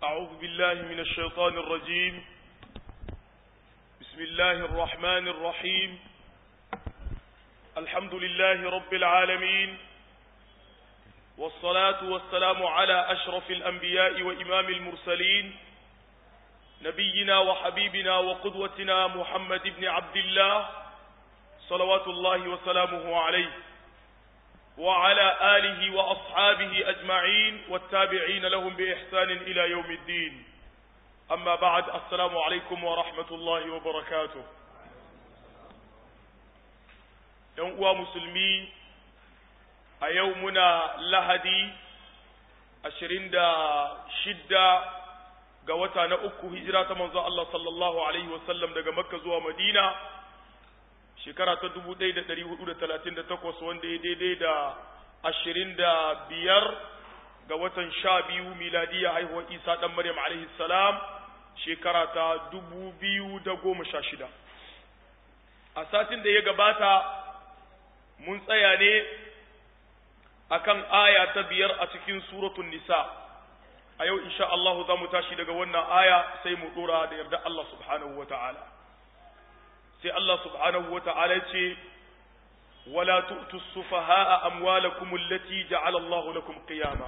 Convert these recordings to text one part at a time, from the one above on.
أعوذ بالله من الشيطان الرجيم بسم الله الرحمن الرحيم الحمد لله رب العالمين والصلاة والسلام على أشرف الأنبياء وإمام المرسلين نبينا وحبيبنا وقدوتنا محمد بن عبد الله صلوات الله وسلامه عليه وعلى آله وأصحابه أجمعين والتابعين لهم بإحسان إلى يوم الدين أما بعد السلام عليكم ورحمة الله وبركاته يوم مسلمي أيومنا لهدي أشرين دا شدة قوتا نأكو هجرة منذ الله صلى الله عليه وسلم دا مكة زوى مدينة shekara ta dubu ɗaya da ɗari hudu da talatin da takwas wanda ya daidai da ashirin da biyar ga watan sha biyu miladiya haihuwar isa ɗan maryam alaihi salam shekara ta dubu biyu da goma sha shida a satin da ya gabata mun tsaya ne akan aya ta biyar a cikin suratun nisa a yau insha Allah za mu tashi daga wannan aya sai mu ɗora da yarda Allah subhanahu wa ta'ala sai Allah subhanahu wa ta'ala ce, Wala tu'tu sufaha'a amwalakum allati ja'ala Allahu lakum qiyama.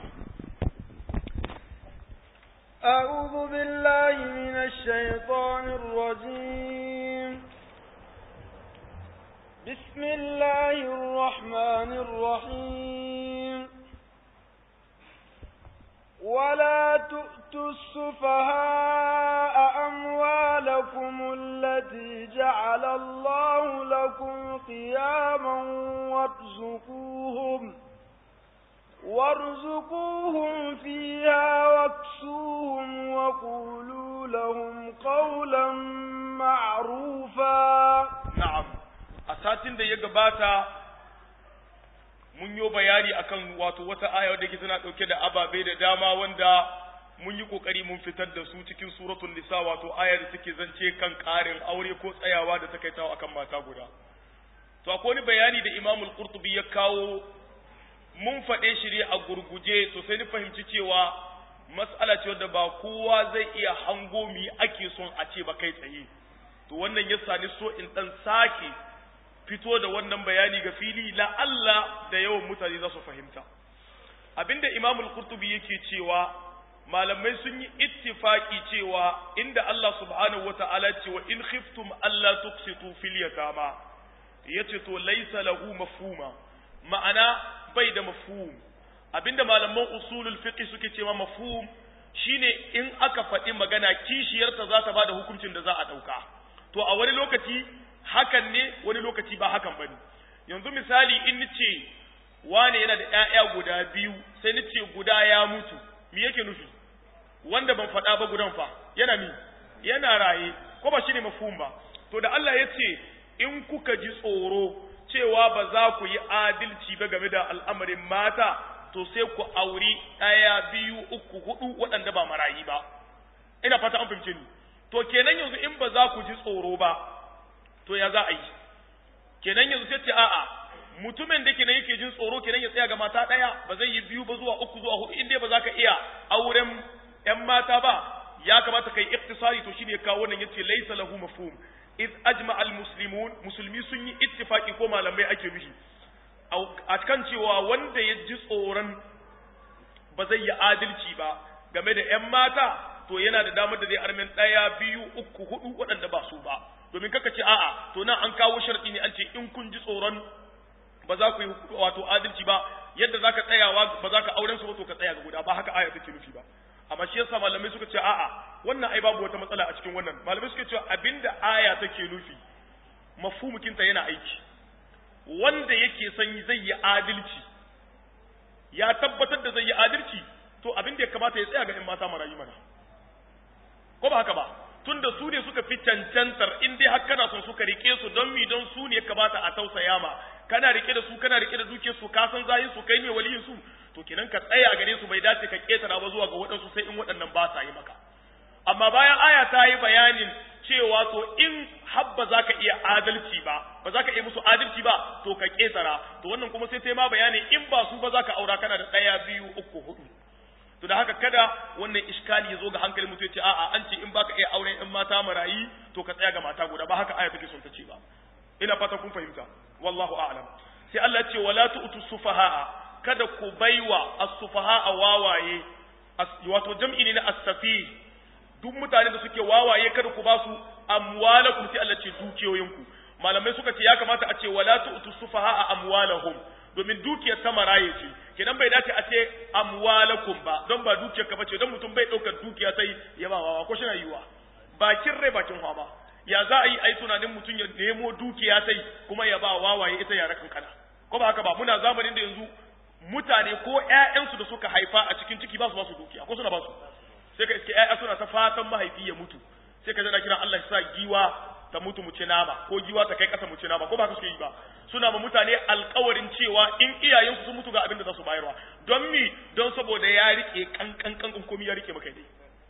أعوذ بالله من الشيطان الرجيم بسم الله الرحمن الرحيم ولا تؤتوا السفهاء أموالكم التي جعل الله لكم قياما وارزقوهم وارزقوهم فيها واكسوهم وقولوا لهم قولا معروفا نعم أساتين da ya gabata mun yi bayani akan wato wata aya wadda ke tana ɗauke da ababe da dama wanda mun yi ƙoƙari mun fitar da su cikin suratul nisa wato aya da take zance kan ƙarin aure ko tsayawa da takaitawa akan mata guda to akwai wani bayani da Imam al-Qurtubi ya kawo mun faɗe shi ne a gurguje to sai ni fahimci cewa mas'ala ce wadda ba kowa zai iya hango mi ake son a ce ba kai tsaye to wannan yasa ni so in dan sake fito da wannan bayani ga fili la Allah da yawan mutane za su fahimta abinda Imam al-Qurtubi yake cewa malamai sun yi ittifaki cewa inda Allah subhanahu wata'ala ce wa in khiftum alla tuqsitu fil yatama yace to laysa lahu mafhuma ma'ana bai da mafhum abinda malaman usulul fiqh suke cewa mafhum shine in aka faɗi magana kishiyarta za ta bada hukuncin da za a ɗauka to a wani lokaci hakan ne wani lokaci ba hakan ba ne yanzu misali in nice wane yana da ‘ya'ya guda biyu sai nice guda ya mutu me yake nufi wanda ban faɗa ba gudan fa yana mi yana raye ko ba shi ne mafhum ba to da Allah ya ce in kuka ji tsoro cewa ba za ku yi adalci ba game da al'amarin mata to sai ku auri ɗaya biyu uku hudu waɗanda ba marayi ba ina fata an fahimce ni to kenan yanzu in ba za ku ji tsoro ba to ya za a yi kenan yanzu sai ce a'a mutumin da kenan yake jin tsoro kenan ya tsaya ga mata ɗaya ba zai yi biyu ba zuwa uku zuwa hudu in dai ba za ka iya auren ƴan mata ba ya kamata kai iktisari to shine kawo wannan yace laysa lahu mafhum iz ajma al muslimun musulmi sun yi ittifaki ko malamai ake nufi a kan cewa wanda ya ji tsoron ba zai yi adalci ba game da ƴan mata to yana da damar da zai armen ɗaya biyu uku hudu waɗanda ba su ba domin kaka ce a'a to nan an kawo sharɗi ne an ce in kun ji tsoron ba za ku yi wato adalci ba yadda zaka tsayawa ba za ka auren su ba to ka tsaya ga guda ba haka aya take nufi ba amma shi yasa malamai suka ce a'a wannan ai babu wata matsala a cikin wannan malamai suka ce abinda aya take nufi mafhumukinta yana aiki wanda yake son zai yi adalci ya tabbatar da zai yi adalci to abin da ya kamata ya tsaya ga in mata marayu mana ko ba haka ba tunda su ne suka fi cancantar in dai har kana son suka rike su don mi don su ne kamata a tausaya ma kana rike da su kana rike da duke su ka san zayin su kai ne waliyin su to kenan ka tsaya gare su bai dace ka ketara ba zuwa ga waɗansu sai in waɗannan ba sa yi maka amma bayan aya ta yi bayanin cewa to in habba za ka iya adalci ba ba za ka iya musu adalci ba to ka ketara to wannan kuma sai ta ma bayani in ba su ba za ka aura kana da ɗaya biyu uku hudu to da haka kada wannan iskali ya zo ga hankali mutum ya ce a'a an ce in baka iya auren in mata marayi to ka tsaya ga mata guda ba haka aya take son ta ce ba ina fata kun fahimta wallahu a'lam sai Allah ya ce wala tu'tu sufaha'a kada ku baiwa as-sufaha'a wawaye wato jam'i ne na as-safi duk mutanen da suke wawaye kada ku ba su amwalakum sai Allah ce dukiyoyinku malamai suka ce ya kamata a ce wala tu'tu sufaha'a amwalahum domin dukiyar ta maraye ce kenan bai dace a ce amwalakum ba don ba dukiyar ka bace don mutum bai daukar dukiya sai ya ba wawa ko shi na yiwa bakin rai bakin hwa ya za a yi ai tunanin mutum ya nemo dukiya sai kuma ya ba wawaye ita yara kankana ko ba haka ba muna zamanin da yanzu mutane ko ƴaƴansu da suka haifa a cikin ciki ba su ba su dukiya ko suna ba su sai ka iske ƴaƴa suna ta fatan mahaifi ya mutu sai ka jana kiran Allah ya sa giwa ta mutu mu ci nama ko giwa ta kai ƙasa mu ci nama ko ba haka suke yi ba suna ma mutane alƙawarin cewa in iyayensu sun mutu ga abin da za su bayarwa don mi don saboda ya rike kankan kankan komai ya rike maka dai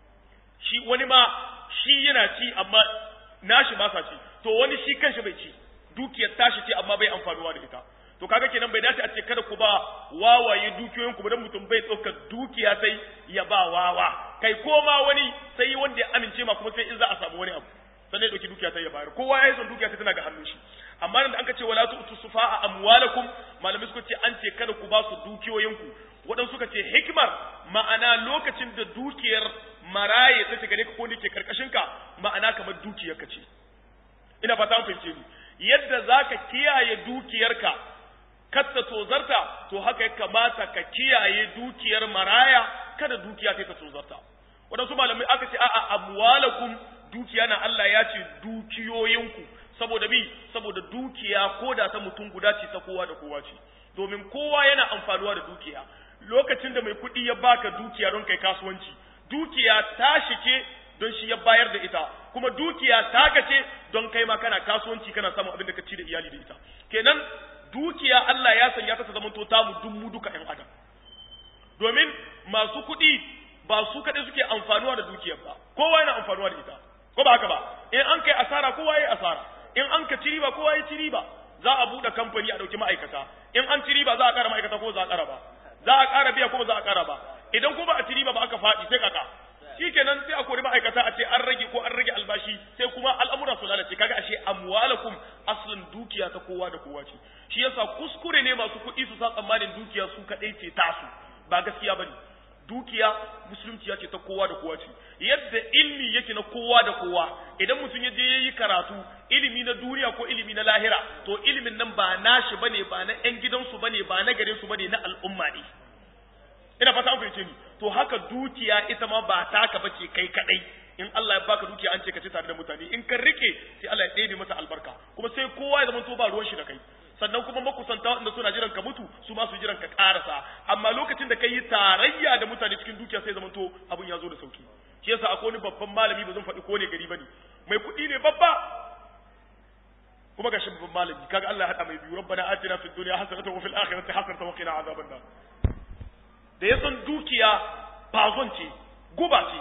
shi wani ma shi yana ci amma nashi ba sa ci to wani shi kanshi bai ci dukiyar tashi ce amma bai amfanuwa da ita to kaga kenan bai dace a ce kada ku ba wawaye dukiyoyin ku dan mutum bai ɗaukar dukiya sai ya ba wawa kai ko ma wani sai wanda ya amince ma kuma sai in za a samu wani abu sannan ya ɗauki dukiya sai ya bayar kowa ya yi son dukiya sai tana ga hannun shi amma da an ka ce wala tu'tu sufa'a amwalakum malamai suka ce an ce kada ku ba su dukiyoyin ku waɗansu suka ce hikimar ma'ana lokacin da dukiyar maraye ta shiga ne ka ko ne ke karkashin ka ma'ana kamar dukiyar ka ce ina fata an fahimce ni yadda zaka kiyaye dukiyarka katta tozarta to haka ya kamata ka kiyaye dukiyar maraya kada dukiya ta tozarta waɗansu malamai aka ce a'a amwalakum dukiya na Allah ya ce dukiyoyinku saboda bi saboda dukiya ko da ta mutum guda ce ta kowa da kowa ce domin kowa yana amfanuwa da dukiya lokacin da mai kuɗi ya baka dukiya don kai kasuwanci dukiya ta shike don shi ya bayar da ita kuma dukiya ta ce don kai ma kana kasuwanci kana samun abin da ka ci da iyali da ita kenan dukiya Allah ya sanya ta ta zama to tamu duk mu duka ƴan adam domin masu kuɗi ba su kaɗai suke amfanuwa da dukiyar ba kowa yana amfanuwa da ita ko ba haka ba in an kai asara kowa ya asara in an ka ci riba kowa ya ci riba za a buɗe kamfani a ɗauki ma'aikata in an ci riba za a ƙara ma'aikata ko za a ƙara ba za a ƙara biya ko ba za a ƙara ba idan ko ba a ci riba ba aka faɗi sai kaka shikenan sai a kori ma'aikata a ce an rage ko an rage albashi sai kuma al'amura su lalace kaga ashe amwalakum aslin dukiya ta kowa da kowa ce shi yasa kuskure ne masu kuɗi su sa tsammanin dukiya su kaɗai ce tasu ba gaskiya bane dukiya musulunci ya ce ta kowa da kowa ce yadda ilmi yake na kowa da kowa idan mutum ya je ya yi karatu ilimi na duniya ko ilimi na lahira to ilimin nan ba nashi bane ba na yan gidansu bane ba na garin su bane na al'umma ne ina fata an fahimce ni to haka dukiya ita ma ba taka bace kai kadai in Allah ya baka dukiya an ce ka ci tare da mutane in ka rike sai Allah ya ɗebe mata albarka kuma sai kowa ya zama to ba ruwan shi da kai sannan kuma makusanta wanda suna jiran ka mutu su ma su jiran ka karasa amma lokacin da ka yi tarayya da mutane cikin dukiya sai zama to abun ya zo da sauki shi yasa akwai wani babban malami ba zan faɗi ko ne gari bane mai kuɗi ne babba kuma ga babban malami kaga Allah ya hada mai biyu rabbana atina fid dunya hasanatan wa fil akhirati hasanatan wa qina azaban nar da ya san dukiya bazon ce guba ce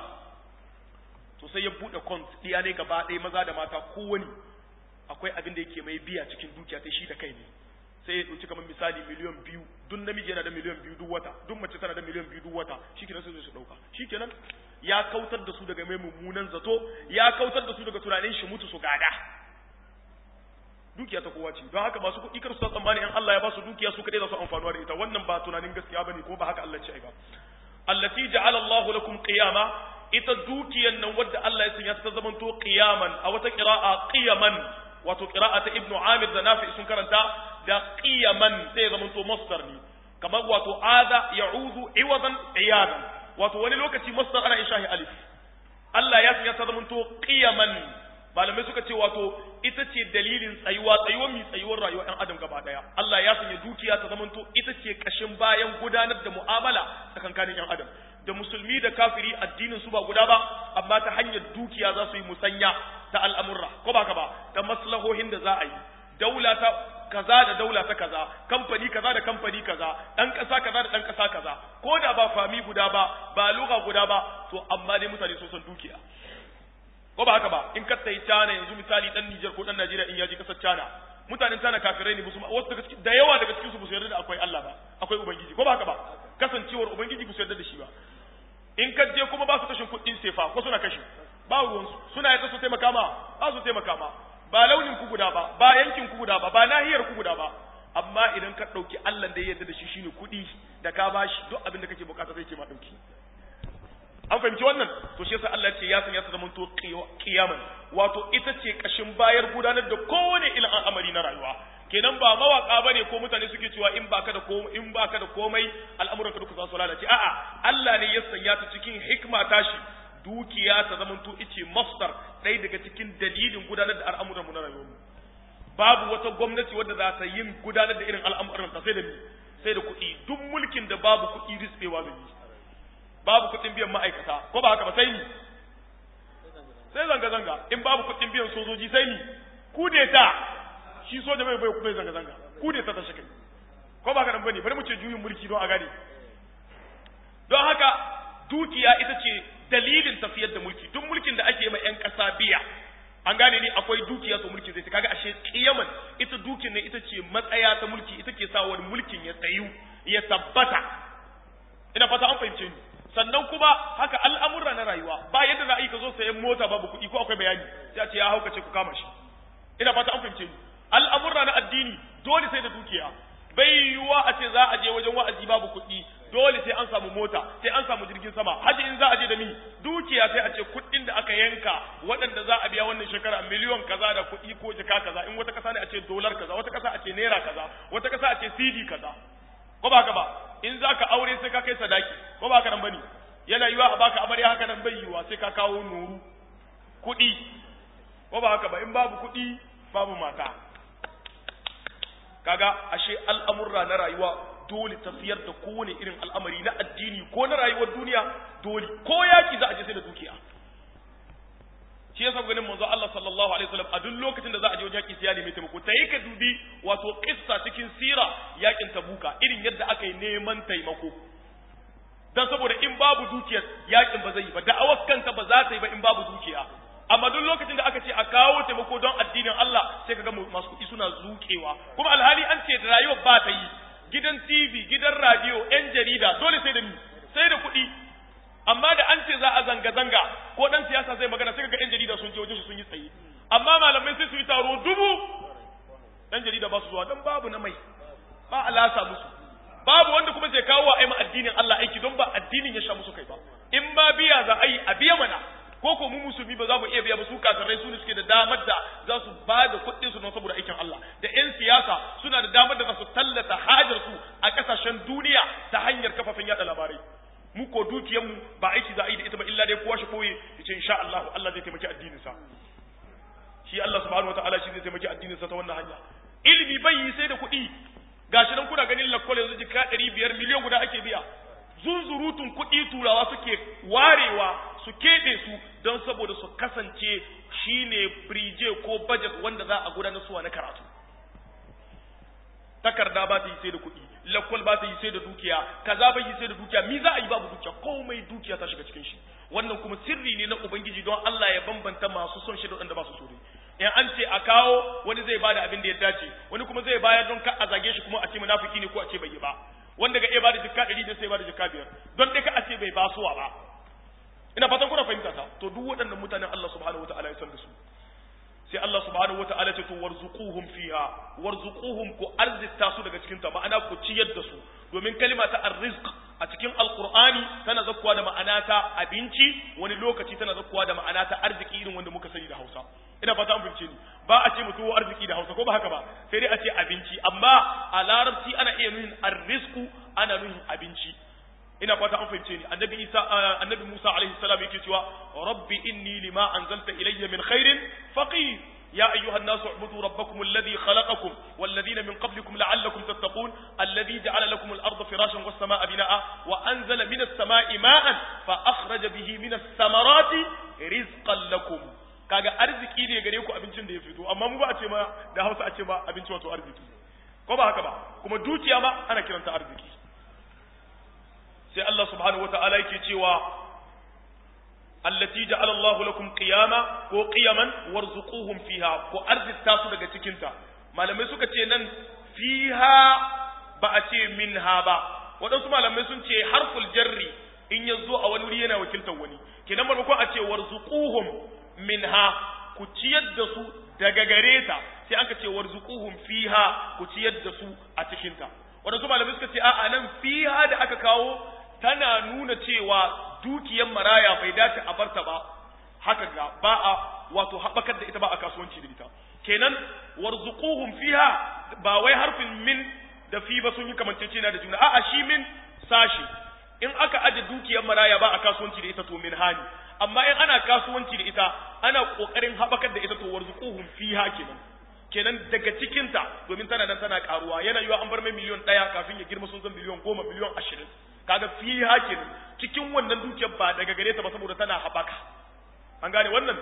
to sai ya bude kont iya ne gaba ɗaya maza da mata kowani akwai abin da yake mai biya cikin dukiya ta shi da kai ne sai ya ɗauki kamar misali miliyan biyu duk namiji yana da miliyan biyu duk wata duk mace tana da miliyan biyu duk wata shikenan sai su ɗauka shikenan ya kautar da su daga mai mummunan zato ya kautar da su daga tunanin shi mutu su gada dukiya ta kowa ce don haka masu kuɗi kar su tsammani in Allah ya ba su dukiya su kaɗai za su amfanuwa da ita wannan ba tunanin gaskiya bane ko ba haka Allah ce ba allati ja'ala Allahu lakum qiyama ita dukiyan nan wadda Allah ya sanya ta zamanto qiyaman a wata qira'a qiyaman wato qira'a ta Ibn Amir da Nafi sun karanta da qiyaman sai zamanto masdar ne kamar wato aza ya'udu iwadan iyadan wato wani lokaci masdar ana ishahi alif Allah ya sanya ta zamanto qiyaman malamai suka ce wato ita ce dalilin tsayuwa tsayuwar mi tsayuwar rayuwar ɗan adam gaba ɗaya Allah ya sanya dukiya ta zamanto ita ce kashin bayan gudanar da mu'amala tsakankanin ɗan adam da musulmi da kafiri addinin su ba guda ba amma ta hanyar dukiya za su yi musanya ta al'amurra ko ba ka ba ta maslahohin da za a yi daula ta kaza da daula ta kaza kamfani kaza da kamfani kaza dan kasa kaza da dan kasa kaza ko da ba fami guda ba ba lugha guda ba to amma dai mutane sun san dukiya ko ba haka ba in ka tsayi China yanzu misali dan Niger ko dan Najeriya in yaji kasar China mutanen China kafirai ne musu wasu daga cikin da yawa daga cikin su ba su yarda da akwai Allah ba akwai ubangiji ko ba haka ba kasancewar ubangiji ba su yarda da shi ba in ka je kuma ba su kashin kuɗin sefa ko suna kashi ba ruwansu suna yadda su taimaka ma ba su taimaka ma ba launin ku guda ba ba yankin ku guda ba ba nahiyar ku guda ba amma idan ka ɗauki Allah da ya yarda da shi shine kuɗi da ka bashi duk abin da kake bukata zai ce ma ɗauki an fahimci wannan to shi yasa Allah ce ya san ya zama to kiyaman wato ita ce kashin bayar gudanar da kowane ilin al'amari na rayuwa kenan ba mawaka bane ko mutane suke cewa in baka da komai in baka da komai al'amuran ka duka za su lalace a'a Allah ne ya sanya ta cikin hikma tashi dukiya ta zama to ice masdar ɗaya daga cikin dalilin gudanar da al'amuran mu na rayuwar mu babu wata gwamnati wadda za ta yin gudanar da irin al'amuran ta sai da sai da kuɗi duk mulkin da babu kuɗi rispewa zai yi babu kuɗin biyan ma'aikata ko ba haka ba sai ni sai zanga-zanga in babu kuɗin biyan sojoji sai ni kudeta shi soja bai bai kuma zanga-zanga kudeta ta shi ko ba haka nan bane bari mu ce juyin mulki don a gane don haka dukiya ita ce dalilin tafiyar da mulki duk mulkin da ake ma yan ƙasa biya an gane ni akwai dukiya to mulki zai ta kaga ashe kiyaman ita dukin ne ita ce matsaya ta mulki ita ke sa wani mulkin ya tsayu ya tabbata ina fata an fahimce ni sannan kuma haka al'amurra na rayuwa ba yadda za a yi ka zo sayan mota babu kuɗi ko akwai bayani sai a ce ya haukace ku kama shi ina fata an fahimce ni al'amurra na addini dole sai da dukiya bai yiwuwa a ce za a je wajen wa'azi babu kuɗi dole sai an samu mota sai an samu jirgin sama haji in za a je da mi dukiya sai a ce kuɗin da aka yanka waɗanda za a biya wannan shekara miliyon kaza da kuɗi ko jaka kaza in wata ƙasa ne a ce dolar kaza wata ƙasa a ce naira kaza wata ƙasa a ce cd kaza ko ba haka ba in za ka aure sai ka kai sadaki ko ba haka nan bane yana yiwa a baka amarya haka nan bai yiwa sai ka kawo nuru kuɗi ko ba haka ba in babu kuɗi babu mata kaga ashe al'amurra na rayuwa dole tafiyar da kowane irin al'amari na addini ko na rayuwar duniya dole ko yaki za a je sai da dukiya shi yasa ganin manzo Allah sallallahu alaihi wasallam a duk lokacin da za a je wajen yaki sai ya nemi taimako tayi ka dubi wato kissa cikin sira yakin tabuka irin yadda aka yi neman taimako dan saboda in babu dukiya yakin ba zai yi ba da'awar kanta ba za ta yi ba in babu dukiya amma duk lokacin da aka ce a kawo taimako don addinin Allah sai kaga masu kuɗi suna zuƙewa kuma alhali an ce da rayuwar ba ta yi gidan TV gidan radio yan jarida dole sai da ni sai da kuɗi amma da an ce za a zanga-zanga ko dan siyasa zai magana sai ga yan jarida sun je wajen shi sun yi tsaye amma malamai sai su yi taro dubu yan jarida ba su zuwa dan babu na mai ba alasa musu babu wanda kuma zai kawo wa aima addinin Allah aiki don ba addinin ya sha musu kai ba in ba biya za a yi a biya mana ko ko mu musulmi ba za mu iya biya ba su kafirai su ne suke da damar da za su ba da kuɗin su don saboda aikin Allah da ƴan siyasa suna da damar da za su tallata hajar su a ƙasashen duniya ta hanyar kafafen yada labarai mu ko dukiyar mu ba aiki za a yi da ita ba illa dai kowa shi koye yace insha Allah Allah zai taimaki addinin sa shi Allah subhanahu wataala shi zai taimaki addinin sa ta wannan hanya ilimi bai yi sai da kuɗi gashi nan kuna ganin lakwal yanzu jika ɗari biyar miliyan guda ake biya zunzurutun kuɗi turawa suke warewa su keɓe su don saboda su kasance shine birije ko budget wanda za a gudanar suwa na karatu takarda ba ta yi sai da kuɗi lakwal ba ta yi sai da dukiya kaza ba yi sai da dukiya mi za a yi babu dukiya komai dukiya ta shiga cikin shi wannan kuma sirri ne na ubangiji don Allah ya bambanta masu son shi da wanda ba su so in an ce a kawo wani zai bada abin da ya dace wani kuma zai bayar don ka a zage shi kuma a ce munafiki ne ko a ce bai yi ba wanda ga iya bada jikka ɗari da sai bada jikka biyar don dai ka a ce bai basuwa ba ina fatan kuna fahimta ta to duk waɗannan mutanen Allah subhanahu wataala ya san da su sai Allah subhanahu wataala ce to warzuquhum fiha warzuquhum ku arzita su daga cikin ta ma'ana ku ciyar da su domin kalima ta arrizq a cikin alqur'ani tana zakkuwa da ma'ana ta abinci wani lokaci tana zakkuwa da ma'ana ta arziki irin wanda muka sani da Hausa ina fata an fahimce ni ba a ce mutuwo arziki da Hausa ko ba haka ba sai dai a ce abinci amma a larabci ana iya nuhin arrizqu ana nuhin abinci ina fata an fahimce ni annabi Isa annabi Musa alaihi salam yake cewa rabbi inni lima anzalta ilayya min khairin faqir يا أيها الناس اعبدوا ربكم الذي خلقكم والذين من قبلكم لعلكم تتقون الذي جعل لكم الأرض فراشا والسماء بناء وأنزل من السماء ماء فأخرج به من الثمرات رزقا لكم kaga arziki ne gare ku abincin da ya fito amma mu ba a ce ma da Hausa a ce ma abinci wato arziki ko ba haka ba kuma dukiya ma ana kiranta arziki sai Allah subhanahu wata'ala yake cewa allati ja'ala Allahu lakum qiyama ko qiyaman warzuquhum fiha ko arzita su daga cikin ta malamai suka ce nan fiha ba a ce minha ba waɗansu malamai sun ce harful jarri in ya zo a wani wuri yana wakiltar wani kenan maimakon a ce warzuquhum minha ku ciyar da su daga gare ta sai aka ce warzuquhum fiha ku ciyar da su a cikin ta wadansu malamai suka ce a'a nan fiha da aka kawo tana nuna cewa dukiyar maraya bai dace a barta ba haka ga ba a wato haɓakar da ita ba a kasuwanci da ita kenan warzuquhum fiha ba wai harfin min da fi ba sun yi kamancecena da juna a'a shi min sashi in aka aje dukiyar maraya ba a kasuwanci da ita to min hani amma in ana kasuwanci da ita ana kokarin haɓakar da ita to warzuquhum fiha kenan kenan daga cikinta domin tana nan tana karuwa yana yiwa an bar mai miliyon ɗaya kafin ya girma sun zan miliyon goma miliyon ashirin kaga fiha kenan cikin wannan dukiyar ba daga gare ta ba saboda tana haɓaka an gane wannan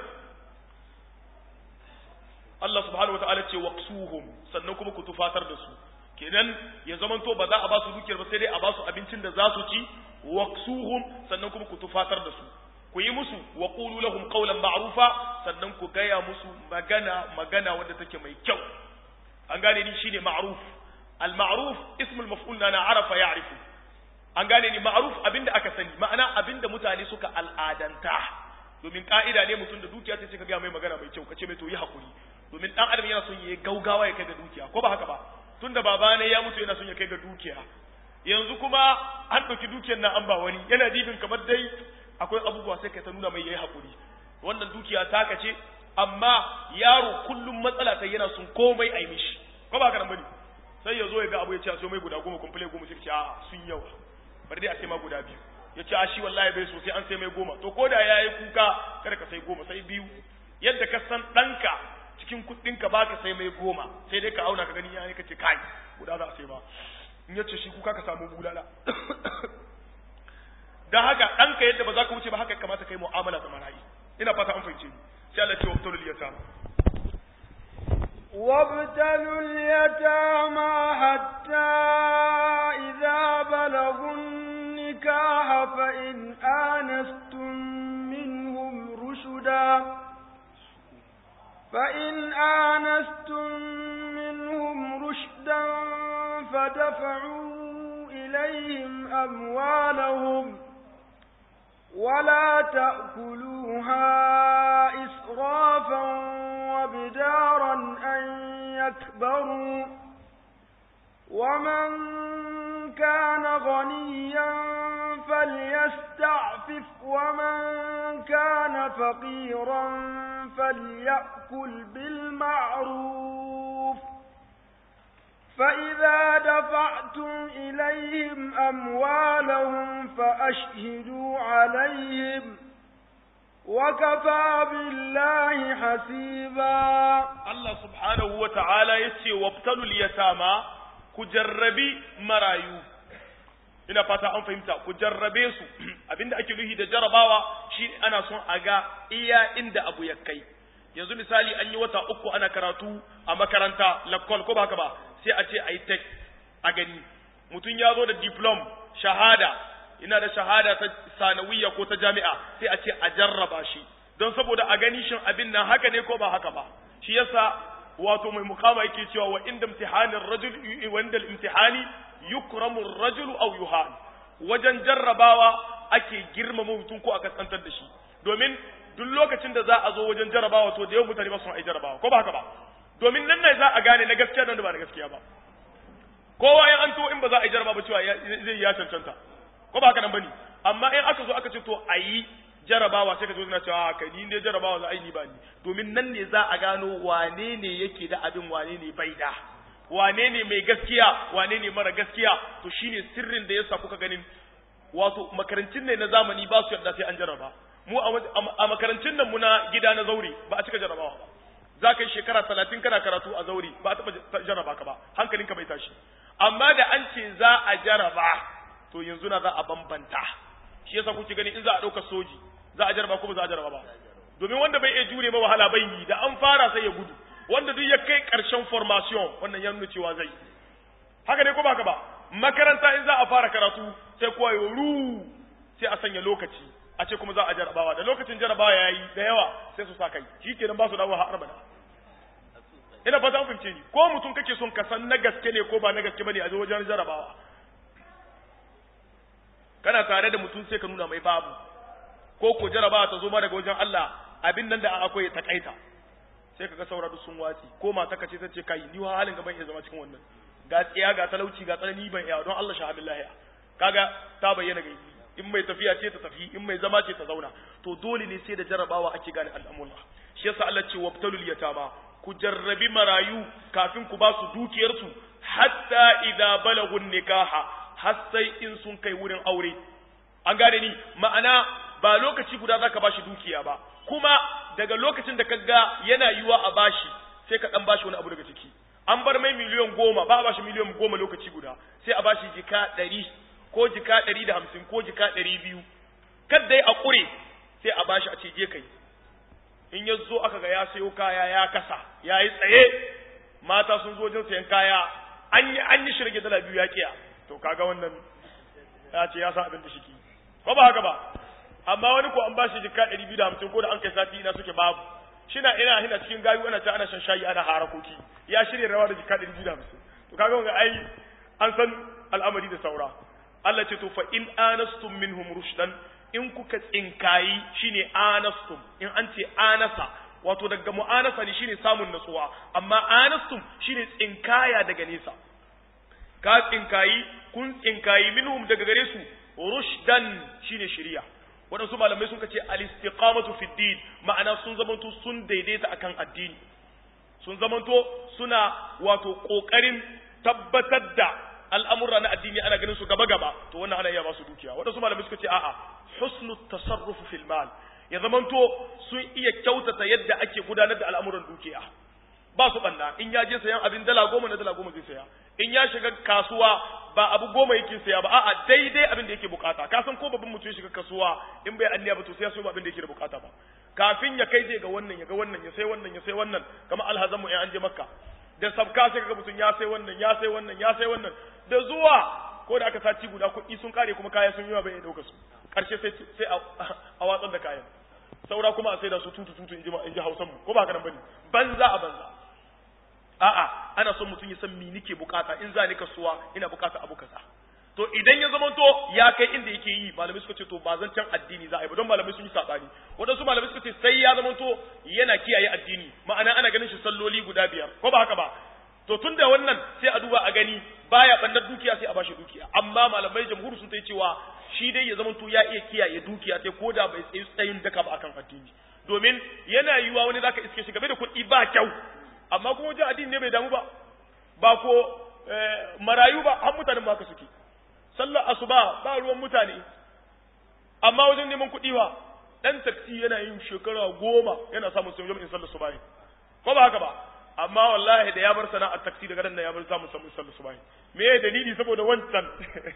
Allah subhanahu wataala ce waqsuhum sannan kuma ku tufatar da su kenan ya zamanto ba za a ba su dukiyar ba sai dai a ba su abincin da za su ci waqsuhum sannan kuma ku tufatar da su ku yi musu wa qulu lahum qawlan ma'rufa sannan ku gaya musu magana magana wanda take mai kyau an gane ni shine ma'ruf al ma'ruf ismul maf'ul na arafa ya'rifu an gane ni ma'ruf abinda aka sani ma'ana abinda mutane suka al'adanta domin ka'ida ne mutum da dukiya sai ka ga mai magana mai kyau kace mai to yi hakuri domin dan adam yana son yayi gaugawa ya kai ga dukiya ko ba haka ba tunda baba ne ya mutu yana son ya kai ga dukiya yanzu kuma an ɗauki dukiyar na an ba wani yana jibin kamar dai akwai abubuwa sai kai ta nuna mai yayi hakuri wannan dukiya taka ce amma yaro kullum matsala ta yana son komai a yi mishi ko ba haka nan bane sai ya zo ya ga abu ya ce a so mai guda goma kumfule goma sai ce a sun yawa bari dai a sai ma guda biyu ya ce a shi wallahi bai so sai an sai mai goma to ko da ya yi kuka kada ka sai goma sai biyu yadda ka san ɗanka cikin kuɗinka ba ka sai mai goma sai dai ka auna ka gani ya ne ka ce kai guda za a sai ba in ya ce shi kuka ka samu bulala don haka ɗanka yadda ba za ka wuce ba haka kamata kai mu'amala da marayi ina fata an fahimce ni sai Allah ce wabtalul yatama وابتلوا اليتامى حتى إذا بلغوا النكاح فإن آنستم منهم رشدا فإن آنستم منهم رشدا فدفعوا إليهم أموالهم ولا تأكلوها إسرافا وبدارا أن يكبروا ومن كان غنيا فليستعفف ومن كان فقيرا فليأكل بالمعروف فإذا دفعتم إليهم أموالهم فأشهدوا عليهم وكفى بالله حسيبا Allah subhanahu wa ta'ala ya ce, Wabtalul yatama ku jarrabi marayu, ina fata an fahimta, ku jarrabe su, abinda ake nuhi da jarabawa shi ana son a ga iya inda abu ya kai. Yanzu misali an yi wata uku ana karatu a makaranta, lakkol ko ba haka ba, sai a ce a yi tek a gani. Mutum ya zo da diplom, shahada, ina da shahada ta sanawiyya ko ta jami'a, sai a ce a jarraba shi. Don saboda a gani shin abin nan haka ne ko ba haka ba. shi yasa wato mai mukama yake cewa wa inda imtihanin rajul wanda imtihani yukramu rajul aw yuhan wajen jarrabawa ake girmama mutum ko a kaskantar da shi domin duk lokacin da za a zo wajen jarrabawa to da yawan mutane ba su ai jarrabawa ko ba haka ba domin nan ne za a gane na gaskiya da ba na gaskiya ba kowa in an to in ba za a yi jarrabawa ba cewa zai ya cancanta ko ba haka nan bane amma in aka zo aka ce to ayi jarabawa sai ka zo na cewa kai ni ne jarabawa za a yi ni ba ni domin nan ne za a gano wane ne yake da abin wane ne bai da wane ne mai gaskiya wane ne mara gaskiya to shine sirrin da yasa kuka ganin wato makarantun ne na zamani ba su yarda sai an jaraba mu a makarantun nan muna gida na zauri ba a cika jarabawa ba za ka yi shekara talatin kana karatu a zauri ba a taɓa jaraba ka ba hankalinka bai tashi amma da an ce za a jaraba to yanzu na za a bambanta shi yasa kuke gani in za a ɗauka soji za a jaraba ko ba za a jaraba ba domin wanda bai iya jure ba wahala bai yi da an fara sai ya gudu wanda duk ya kai ƙarshen formation wannan ya nuna cewa zai haka ne ko ba haka ba makaranta in za a fara karatu sai kowa ya ru sai a sanya lokaci a ce kuma za a jarabawa da lokacin jarabawa ya yi da yawa sai su sa kai shi kenan ba su dawo har abada ina fata an fahimce ni ko mutum kake son ka san na gaske ne ko ba na gaske bane a wajen jarabawa kana tare da mutum sai ka nuna mai babu ko ko jaraba ta zo ma daga wajen Allah abin nan da akwai ta kaita sai kaga saura duk sun watsi ko mata kace ta ce kai ni wa halin gaban iya zama cikin wannan ga tsiya ga talauci ga tsanani ban iya don Allah shahadallahi kaga ta bayyana ga in mai tafiya ce ta tafi in mai zama ce ta zauna to dole ne sai da jarabawa ake gane al'amura shi yasa Allah ce wabtalul yatama ku jarrabi marayu kafin ku ba su dukiyarsu hatta idza balagun nikaha har sai in sun kai wurin aure an gane ni ma'ana ba lokaci guda zaka bashi dukiya ba kuma daga lokacin da kaga yana yiwa a bashi sai ka dan bashi wani abu daga ciki an bar mai miliyan goma ba a bashi miliyan goma lokaci guda sai a bashi jika ɗari ko jika ɗari da hamsin ko jika ɗari biyu kadda ya a ƙure sai a bashi a ce je kai in ya zo aka ga ya sayo kaya ya kasa ya yi tsaye mata sun zo wajen sayan kaya an yi an yi shirge dala biyu ya kiya to kaga wannan ya ce ya sa abin da shi ki ko ba haka ba amma wani ko an bashi jika ɗari biyu da hamsin ko da an kai sati ina suke babu shina ina hina cikin gayu ana ta ana shan shayi ana harakoki ya shirya rawa da jika ɗari biyu da hamsin to kaga wanga ai an san al'amari da saura Allah ce to fa in anastum minhum rushdan in kuka tsinkayi shine anastum in an ce anasa wato daga mu'anasa ne shine samun natsuwa amma anastum shine tsinkaya daga nesa ka tsinkayi kun tsinkayi minhum daga gare su rushdan shine shari'a waɗansu malamai sun ce al-istiqamatu fi din ma'ana sun zamanto sun daidaita akan addini sun zamanto suna wato kokarin tabbatar da al'amurra na addini ana ganin su gaba gaba to wannan ana iya ba su dukiya waɗansu malamai suka ce a'a husnu tasarruf fil mal ya zamanto sun iya kyautata yadda ake gudanar da al'amuran dukiya ba su banna in ya je sayan abin dala goma na dala goma zai saya in ya shiga kasuwa ba abu goma yake saya ba a'a daidai abin da yake bukata ka san ko babban mutum ya shiga kasuwa in bai anniya ba to sai ya so abin da yake da bukata ba kafin ya kai zai ga wannan ya ga wannan ya sai wannan ya sai wannan kamar alhazan mu in an je makka da sabka sai kaga mutum ya sai wannan ya sai wannan ya sai wannan da zuwa ko da aka sati guda kuɗi sun kare kuma kaya sun yi bai dauka su karshe sai sai a watsar da kayan saura kuma a sai da su tutu tutu in ji hausan mu ko ba haka nan bane banza a banza a'a ana son mutum ya san me nike bukata in za ni kasuwa ina bukata abu kaza to idan ya zama to ya kai inda yake yi malamai suka ce to ba zan can addini za a yi ba don malamai sun yi sabani wadansu malamai suka ce sai ya zama to yana kiyaye addini ma'ana ana ganin shi salloli guda biyar ko ba haka ba to tun da wannan sai a duba a gani baya bannar dukiya sai a bashi dukiya amma malamai jamhur sun ta cewa shi dai ya zama to ya iya kiyaye dukiya sai ko da bai tsayi tsayin daka ba akan addini domin yana yiwa wani zaka iske shi game da kuɗi ba kyau amma kuma wajen addini ne bai damu ba ba ko marayu ba har mutanen ba ka suke sallar asuba ba ruwan mutane amma wajen neman kuɗi wa ɗan taksi yana yin shekara goma yana samun sun in sallar subahi ko ba haka ba amma wallahi da ya bar sana'ar taksi daga nan ya bar samun samun sallar subahi me ya dalili saboda wancan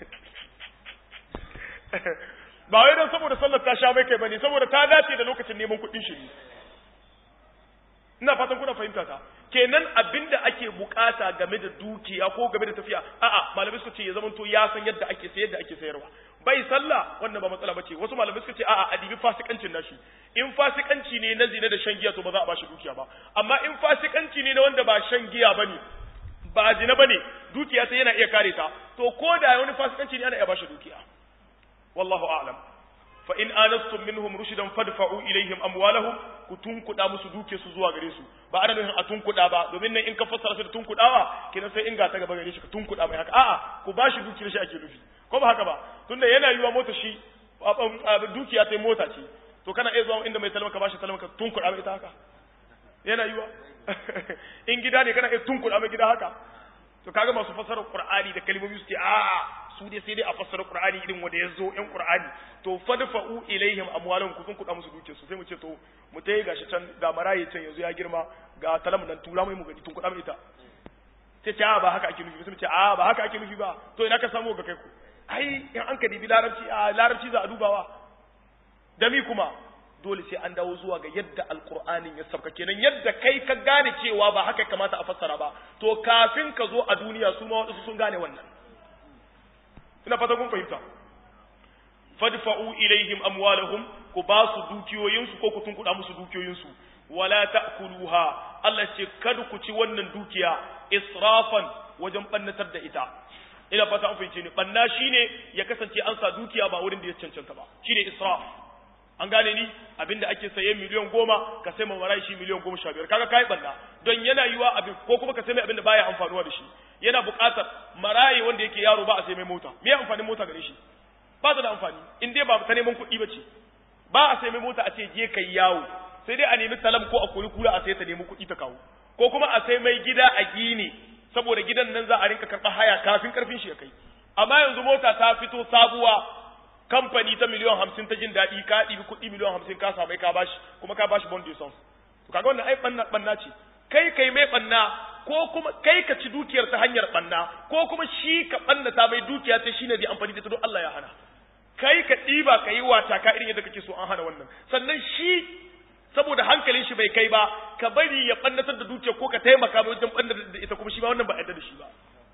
ba wai don saboda sallar ta sha mai kai bane saboda ta dace da lokacin neman kuɗin shi ne ina fatan kuna fahimta ta kenan abinda ake bukata game da dukiya ko game da tafiya a'a malamai suka ce ya zamanto ya san yadda ake sayar da ake sayarwa bai sallah wannan ba matsala bace wasu malamai suka ce a'a adibi fasikancin nashi in fasikanci ne na zina da shan giya to ba za a bashi dukiya ba amma in fasikanci ne na wanda ba shan giya bane ba zina bane dukiya sai yana iya kare ta to ko da wani fasikanci ne ana iya bashi dukiya wallahu a'lam fa in anastum minhum rushdan fadfa'u ilaihim amwalahum ku tunkuda musu duke su zuwa gare su ba ana nufin a tunkuda ba domin nan in ka fassara shi da tunkudawa kenan sai in ga ta gaba gare shi ka tunkuda mai haka a'a ku bashi dukiyar shi ake nufi ko ba haka ba tunda yana yiwa mota shi dukiya ta mota ce to kana iya zuwa inda mai talma ka bashi talma ka tunkuda mai ita haka yana yiwa in gida ne kana iya tunkuda mai gida haka to kaga masu fassara qur'ani da kalmomi su ce a'a su dai sai dai a fassara Qur'ani irin wanda ya zo ƴan Qur'ani to fadfa'u ilaihim amwalahum ku kun kuɗa musu duke su sai mu ce to mu tayi gashi can ga maraye can yanzu ya girma ga talam nan tura mai mu gani tun kuɗa mai ita sai ce a ba haka ake nufi sai mu ce a ba haka ake nufi ba to ina ka samu ga kai ku ai in an ka dibi larabci a larabci za a dubawa da mi kuma dole sai an dawo zuwa ga yadda alqur'anin ya sabka kenan yadda kai ka gane cewa ba haka kamata a fassara ba to kafin ka zo a duniya su ma wasu sun gane wannan ina fata kun fahimta fadfa'u ilaihim amwalahum ku ba su dukiyoyinsu ko ku tunkuɗa musu dukiyoyinsu wala ta'kuluha Allah ce kada ku ci wannan dukiya israfan wajen bannatar da ita ina fata an fahimce ni banna shine ya kasance an sa dukiya ba wurin da ya cancanta ba shine israf an gane ni abinda ake saye miliyan goma ka sai mamarai shi miliyan goma sha biyar kaga kai banna don yana yiwa abin ko kuma ka sai mai abinda baya amfanuwa da shi yana buƙatar marayi wanda yake yaro ba a sai mai mota me amfanin mota gare shi ba ta da amfani in dai ba ta neman kuɗi ba ce ba a sai mai mota a ce je kai yawo sai dai a nemi salam ko a kuri kula a sai ta nemi kuɗi ta kawo ko kuma a sai mai gida a gini saboda gidan nan za a rinka karɓar haya kafin karfin shi ya kai amma yanzu mota ta fito sabuwa kamfani ta miliyan hamsin ta jin daɗi ka ɗibi kuɗi miliyan hamsin ka samu ka bashi kuma ka bashi bond son to kaga wannan ai ɓanna ɓanna ce kai kai mai ɓanna ko kuma kai ka ci dukiyar ta hanyar ɓanna ko kuma shi ka ɓanna ta mai dukiya ta shine zai amfani da ta don Allah ya hana kai ka ɗiba ka yi wata ka irin yadda kake so an hana wannan sannan shi saboda hankalin shi bai kai ba ka bari ya ɓannatar da dukiya ko ka taimaka mai wajen ɓannatar da ita kuma shi ba wannan ba a da shi ba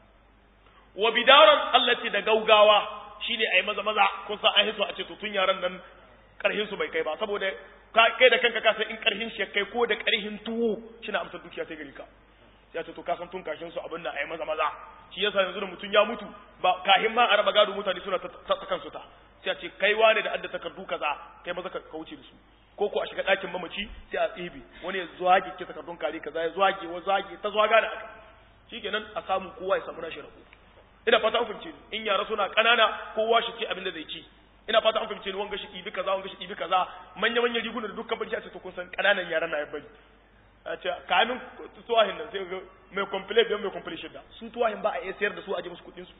wa bidaran Allah ce da gaugawa shine ai maza maza kun san an hiso a ce to tun yaran nan karhin su bai kai ba saboda kai da kanka ka san in karhin shi kai ko da karhin tuwo shine amsar dukiya sai gari ka ya ce to ka san tun kashin su abin da ai maza maza shi yasa yanzu da mutum ya mutu ba kahin ma a raba gado mutane suna ta kansu ta sai a ce kai wane da adda takardu kaza kai maza ka wuce da su ko ko a shiga ɗakin mamaci sai a tsibi wani ya zuwage ke takardun kare kaza ya zuwage wa zuwage ta zuwaga da aka shikenan a samu kowa ya samu nashi rabo ina fata an fahimce ni in yara suna kanana kowa shi ce abin da zai ci ina fata an fahimce ni wanga shi ɗibi kaza wanga shi ɗibi kaza manya manya riguna da dukkan bari a ce to kun san kananan yara na ya bari a ce kamin tuwahin nan sai ga mai complete da mai complete shidda su tuwahin ba a iya sayar da su a ji musu kuɗin su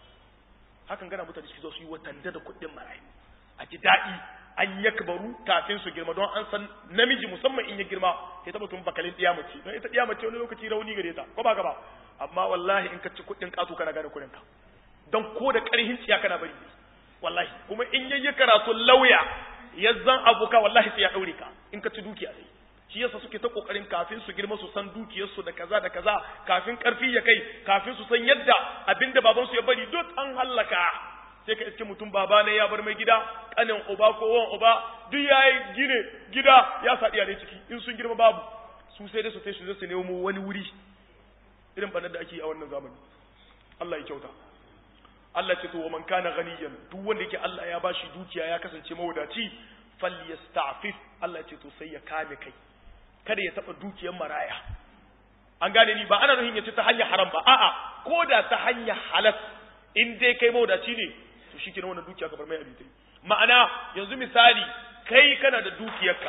hakan gana mutane su zo su yi watanda da kuɗin marayu a ji daɗi an yakbaru kafin su girma don an san namiji musamman in ya girma sai ta mutum bakalin ɗiya mace don ita ɗiya mace wani lokaci rauni gare ta ko ba ka ba amma wallahi in ka ci kuɗin ƙato kana gane kuɗin ka don ko da ƙarhin tsiya kana bari wallahi kuma in yayi karatu lauya ya zan abuka wallahi sai ya ɗaure ka in ka ci dukiya dai shi yasa suke ta kokarin kafin su girma su san dukiyarsu da kaza da kaza kafin karfi ya kai kafin su san yadda abinda babansu ya bari duk an hallaka sai ka iske mutum baba ne ya bar mai gida kanin uba ko wan uba duk yayi gine gida ya sa ne ciki in sun girma babu su sai dai su tai su zai su nemo wani wuri irin banar da ake yi a wannan zamani Allah ya kyauta Allah ce to wa man kana ghaniyan duk wanda yake Allah ya bashi dukiya ya kasance mawadaci falyasta'fif Allah ce to sai ya kame kai kada ya taba dukiyar maraya an gane ni ba ana nuhin ya ci ta hanyar haram ba a'a ko da ta hanyar halas in dai kai mawadaci ne to shi kenan wannan dukiya ka bar mai abitai ma'ana yanzu misali kai kana da dukiyarka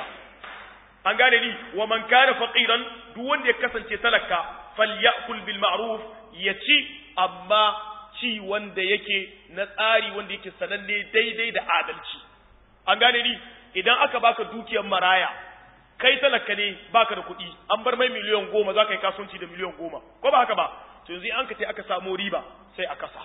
an gane ni wa man kana faqiran duk wanda ya kasance talaka falyakul bil ma'ruf ya ci amma ci wanda yake na tsari wanda yake sananne daidai da adalci an gane ni idan aka baka dukiyar maraya kai talaka ne baka da kuɗi an bar mai miliyan goma za ka yi kasuwanci da miliyan goma ko ba haka ba to yanzu an ka ce aka samu riba sai a kasa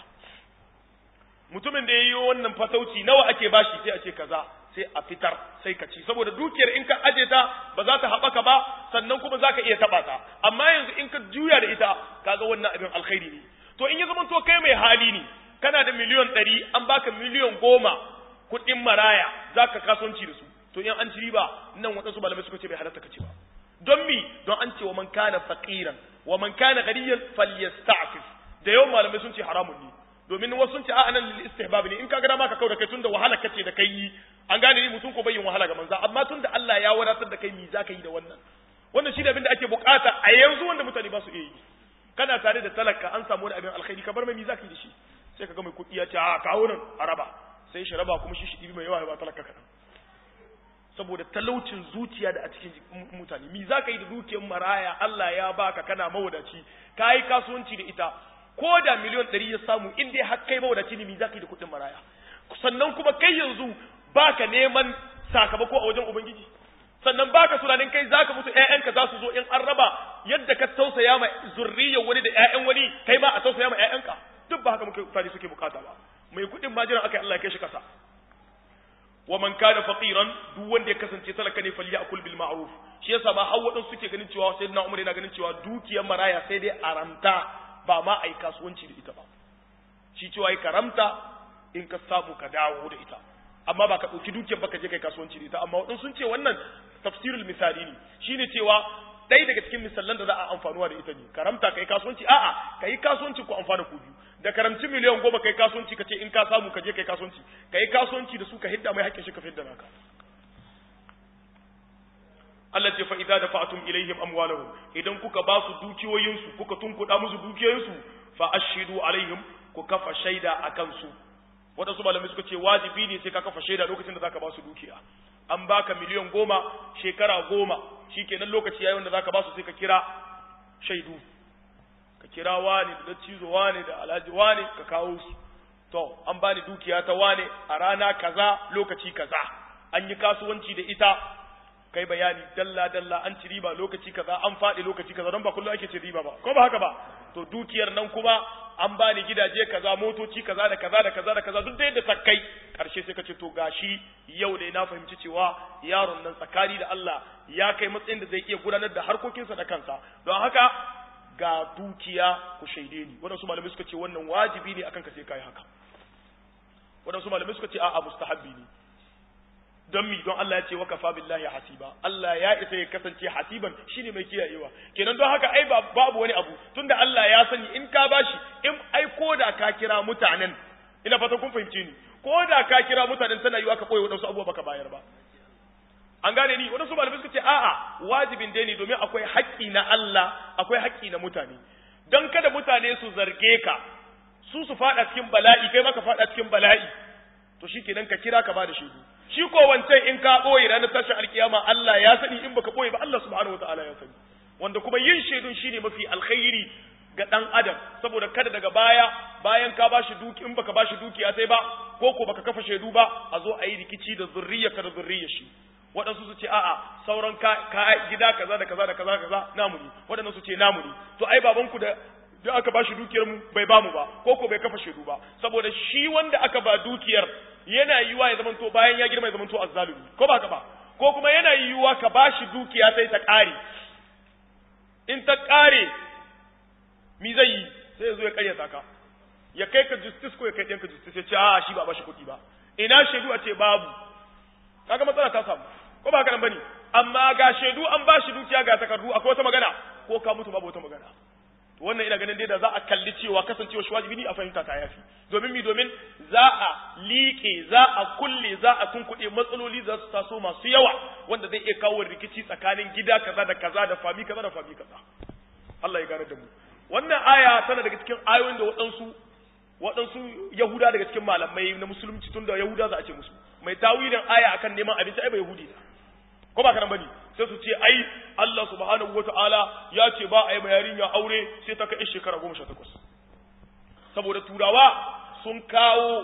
mutumin da ya yi wannan fatauci nawa ake bashi sai a ce kaza sai a fitar sai ka ci saboda dukiyar in ka aje ta ba za ta haɓaka ba sannan kuma za ka iya taɓa ta amma yanzu in ka juya da ita kaga wannan abin alkhairi ne to in ya zama to kai mai hali ne kana da miliyon ɗari an baka miliyon goma kuɗin maraya za ka kasuwanci da su to in an ci riba nan waɗansu malamai suka ce bai halatta ka ci ba don mi don an ce wa man kana faqiran wa man kana ghaniyan falyasta'fif da yawan malamai sun ce haramun ne domin wasu sun ce a anan lil istihbab ne in ka ga dama ka kauda kai tunda wahala kace da kai yi an gane ni mutum ko yin wahala ga manza amma tunda Allah ya wadatar da kai mi zaka yi da wannan wannan shi da abin da ake bukata a yanzu wanda mutane ba su iya yi kana tare da talaka an samu wani abin alkhairi ka bar mai mi zaka yi da shi sai ka ga mai kuɗi ya ce a kawo nan a raba sai shi raba kuma shi shi ɗibi mai yawa ya ba talaka kaɗan saboda talaucin zuciya da a cikin mutane mi za ka yi da dukiyar maraya Allah ya baka kana mawadaci ka yi kasuwanci da ita ko da miliyon ɗari ya samu in dai har kai mawadaci ne mi za ka yi da kuɗin maraya sannan kuma kai yanzu baka neman sakamako a wajen ubangiji sannan baka tunanin kai zaka mutu ƴaƴanka za su zo in an raba yadda ka tausaya ma zurriyar wani da ƴaƴan wani kai ma a tausaya ma ƴaƴanka duk ba haka muke mutane suke bukata ba mai kuɗin ma jiran aka Allah ya kai shi kasa wa man kana faqiran duk wanda ya kasance talaka ne falyakul bil ma'ruf shi yasa ba har wadan suke ganin cewa sayyidina Umar yana ganin cewa dukiyar maraya sai dai aramta ba ma ai kasuwanci da ita ba shi cewa ai karamta in ka samu ka dawo da ita amma ba ka ɗauki dukiyar ba ka je kai kasuwanci da ita amma wadan sun ce wannan tafsirul misali ne shine cewa ɗaya daga cikin misallan da za a amfanuwa da ita ne karamta kai kasuwanci a'a kai kasuwanci ku amfana ku biyu da karamci miliyan goma kai kasuwanci ka ce in ka samu ka je kai kasuwanci kai kasuwanci da su ka hidda mai haƙƙin shi ka fidda naka Allah ce fa idza dafa'tum ilaihim amwalahum idan kuka ba su dukiyoyinsu kuka tunkuda musu dukiyoyinsu fa ashidu alaihim ku kafa shaida akan su wadansu malamai suka ce wajibi ne sai ka kafa shaida lokacin da zaka ba su dukiya an baka miliyan goma shekara goma shikenan lokaci yayin da zaka ba su sai ka kira shaidu ka kira wani da cizo wani da alhaji wani ka kawo su to an bani dukiya ta wani a rana kaza lokaci kaza an yi kasuwanci da ita kai bayani dalla dalla an ci riba lokaci kaza an faɗi lokaci kaza don ba kullum ake ci riba ba ko ba haka ba to dukiyar nan kuma an bani gidaje kaza motoci kaza da kaza da kaza da kaza duk da yadda ta kai karshe sai ka ce to gashi yau dai na fahimci cewa yaron nan tsakani da Allah ya kai matsayin da zai iya gudanar da harkokinsa da kansa don haka ga dukiya ku shaide ni waɗansu malamai suka ce wannan wajibi ne akan ka sai kai haka waɗansu malamai suka ce a'a mustahabbi ne don mi don Allah ya ce wakafa billahi hasiba Allah ya isa ya kasance hasiban shine mai kiyayewa kenan don haka ai babu wani abu tunda Allah ya sani in ka bashi in ai koda ka kira mutanen ina fata kun fahimce ni koda ka kira mutanen tana yiwa ka koyi wadansu abubuwa baka bayar ba an gane ni wadansu malamai suka ce a'a wajibin dai ne domin akwai haƙƙi na Allah akwai haƙƙi na mutane don kada mutane su zarge ka su su fada cikin bala'i kai maka fada cikin bala'i to shikenan ka kira ka ba da shaidu shi ko wancan in ka ɓoye ranar tashin alkiyama Allah ya sani in baka ɓoye ba Allah subhanahu wataala ya sani wanda kuma yin shaidun shine mafi alkhairi ga dan adam saboda kada daga baya bayan ka bashi duki in baka bashi dukiya sai ba ko ko baka kafa shaidu ba a zo a yi rikici da zurriyarka da zurriyar shi waɗansu su ce a'a sauran ka, gida kaza da kaza da kaza kaza namu ne waɗannan su ce namu ne to ai babanku da da aka bashi dukiyar mu bai bamu ba ko ko bai kafa shaidu ba saboda shi wanda aka ba dukiyar yana yiwuwa ya zamanto bayan ya girma ya zamanto azzalumi ko ba ka ba ko kuma yana yiwuwa ka bashi dukiya sai ta ƙare in ta ƙare mi zai yi sai ya zo ya ƙaryata ka ya kai ka justice ko ya kai ɗanka justice ya ce a shi ba bashi kuɗi ba ina shaidu a ce babu kaga matsala ta samu ko ba haka nan bane amma ga shaidu an bashi dukiya ga takardu akwai wata magana ko ka mutu babu wata magana wannan ina ganin dai da za a kalli cewa kasancewa shi wajibi ne a fahimta ta yafi domin mi domin za a liƙe za a kulle za a tunkuɗe matsaloli za su taso masu yawa wanda zai iya kawo rikici tsakanin gida kaza da kaza da fami kaza da fami kaza Allah ya gane da mu wannan aya tana daga cikin ayoyin da waɗansu waɗansu yahuda daga cikin malamai na musulunci tun da yahuda za a ce musu mai tawilin aya akan neman abinci ai ba yahudi ne ko ba kana bane sai su ce ai Allah subhanahu wata'ala ya ce ba a yi yarinya aure sai ta kai shekara goma sha takwas saboda turawa sun kawo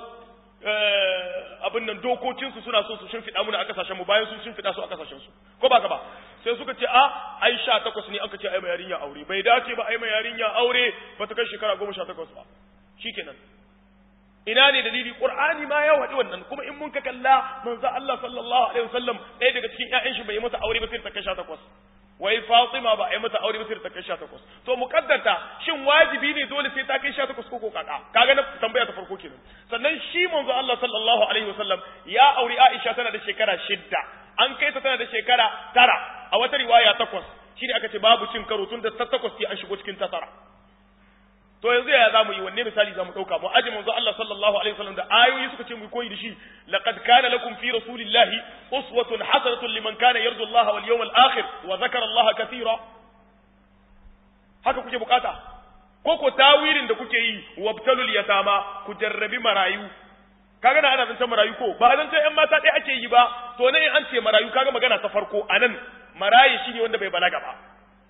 abin nan dokokinsu suna so su shimfiɗa muna a kasashenmu bayan sun shimfiɗa su a kasashensu ko ba ka ba sai suka ce a ai sha takwas ne aka ce ai yarinya aure bai dace ba ai yarinya aure ba ta kai shekara goma sha takwas ba shikenan ina ne dalili qur'ani ma ya wadi wannan kuma in mun ka kalla manzo Allah sallallahu alaihi wasallam ɗaya daga cikin ƴaƴan shi bai mata aure ba sai ta kai 18 wai Fatima ba ai mata aure ba sai ta kai 18 to muqaddata shin wajibi ne dole sai ta kai 18 ko ko kaka kaga na tambaya ta farko kenan sannan shi manzo Allah sallallahu alaihi wasallam ya aure Aisha tana da shekara shidda an kai ta tana da shekara tara a wata riwaya takwas shine aka ce babu cin karo tun da ta takwas sai an shigo cikin ta tara to yanzu ya zamu yi wanne misali zamu dauka mu aji manzo Allah sallallahu alaihi wasallam da ayoyi suka ce mu koyi da shi laqad kana lakum fi rasulillahi uswatun hasanatun liman kana yarju Allah wal yawmal akhir wa zakara Allah kathira haka kuke bukata ko ko tawilin da kuke yi wabtalul yatama ku jarrabi marayu kaga na ana zancen marayu ko ba zancen yan mata ɗaya ake yi ba to ne an ce marayu kaga magana ta farko anan marayi shine wanda bai balaga ba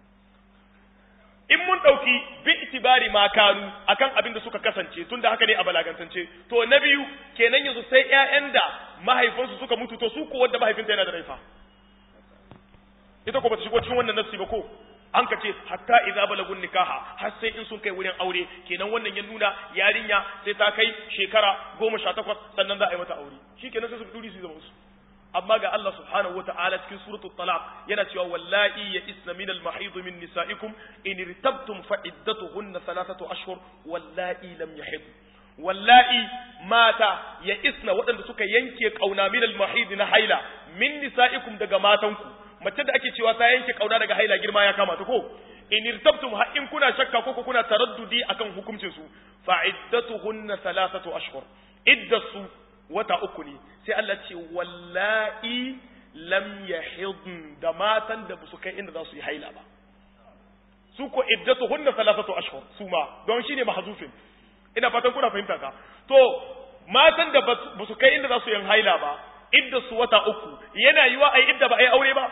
in mun ɗauki bi itibari ma kanu akan abin da suka kasance tun da haka ne a balagantance to na biyu kenan yanzu sai ƴaƴan da mahaifinsu suka mutu to su ko wanda mahaifinta yana da raifa ita ko bata shigo cikin wannan nassi ba ko an ka ce hatta idza balagun nikaha har sai in sun kai wurin aure kenan wannan ya nuna yarinya sai ta kai shekara goma sha takwas sannan za a yi mata aure shi kenan sai su duri su zama su amma ga Allah subhanahu wata'ala cikin suratul talaq yana cewa wallahi ya isna min al mahid min nisaikum in irtabtum fa iddatuhunna thalathatu ashhur wallahi lam yahid wallahi mata ya isna waɗanda suka yanke kauna min al mahid na haila min nisaikum daga matanku mace da ake cewa ta yanke kauna daga haila girma ya kama ta ko in irtabtum ha in kuna shakka ko kuna taraddudi akan hukuncin su fa iddatuhunna thalathatu ashhur iddatu wata uku ne sai Allah ce wallahi lam yahidn da matan da su kai inda za su yi haila ba su ko iddatuhunna thalathatu ashhur su ma don shine mahzufin ina fatan kuna fahimta ka to matan da ba su kai inda za su yi haila ba idda su wata uku yana yiwa ai idda ba ai aure ba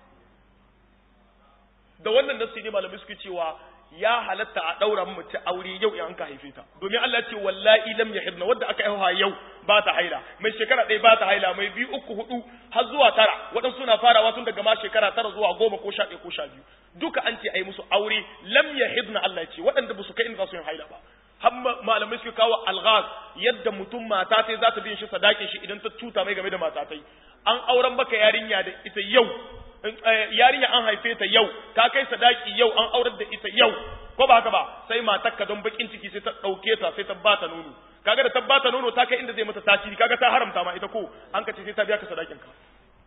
da wannan nasu ne malamai suke cewa ya halatta a daura mace aure yau in an ka haife ta domin Allah ce wallahi lam yahidna wanda aka haihuwa yau ba ta haila mai shekara ɗaya ba ta haila mai biyu uku hudu har zuwa tara waɗansu suna farawa tun daga ma shekara tara zuwa goma ko sha ɗaya ko sha biyu duka an ce ai musu aure lam yahidna Allah ya ce waɗanda ba su kai inda za su yin haila ba har malamai suke kawo alghaz yadda mutum mata sai za ta bin shi sadakin shi idan ta cuta mai game da mata tai an auren baka yarinya da ita yau yarinya an haife ta yau ta kai sadaki yau an aurar da ita yau ko ba haka ba sai matarka don bakin ciki sai ta dauke ta sai ta bata nono kaga da ta bata nono ta kai inda zai mata tasiri kaga ta haramta ma ita ko an ka ce sai ta biya ka sadakin ka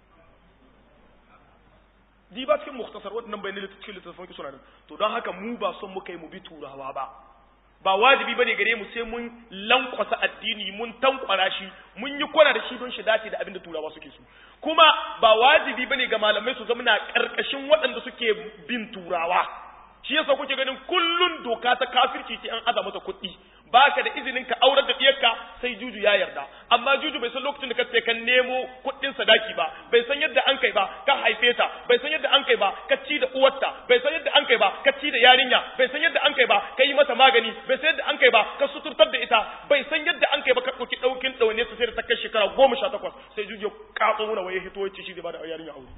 di ba cikin mukhtasar waɗannan bayanan cikin littattafan ki suna nan to don haka mu ba son muka yi mu bi turawa ba ba wajibi bane gare mu sai mun lankwasa addini mun tankwara shi mun yi kwana da shi don shi dace da abin da turawa suke so kuma ba wajibi bane ga malamai su zama na karkashin waɗanda suke bin turawa shi yasa kuke ganin kullun doka ta kafirci ce an aza mata kuɗi baka da izinin ka aurar da diyarka sai juju ya yarda amma juju bai san lokacin da ka sai ka nemo kuɗin sadaki ba bai san yadda an kai ba ka haife ta bai san yadda an kai ba ka ci da uwarta bai san yadda an kai ba ka ci da yarinya bai san yadda an kai ba ka yi mata magani bai san yadda an kai ba ka suturtar da ita bai san yadda an kai ba ka ɗauki ɗaukin ɗaune ta sai da ta kai shekara goma sha takwas sai juju ya katso muna waye hito ya ce shi zai ba da yarinya aure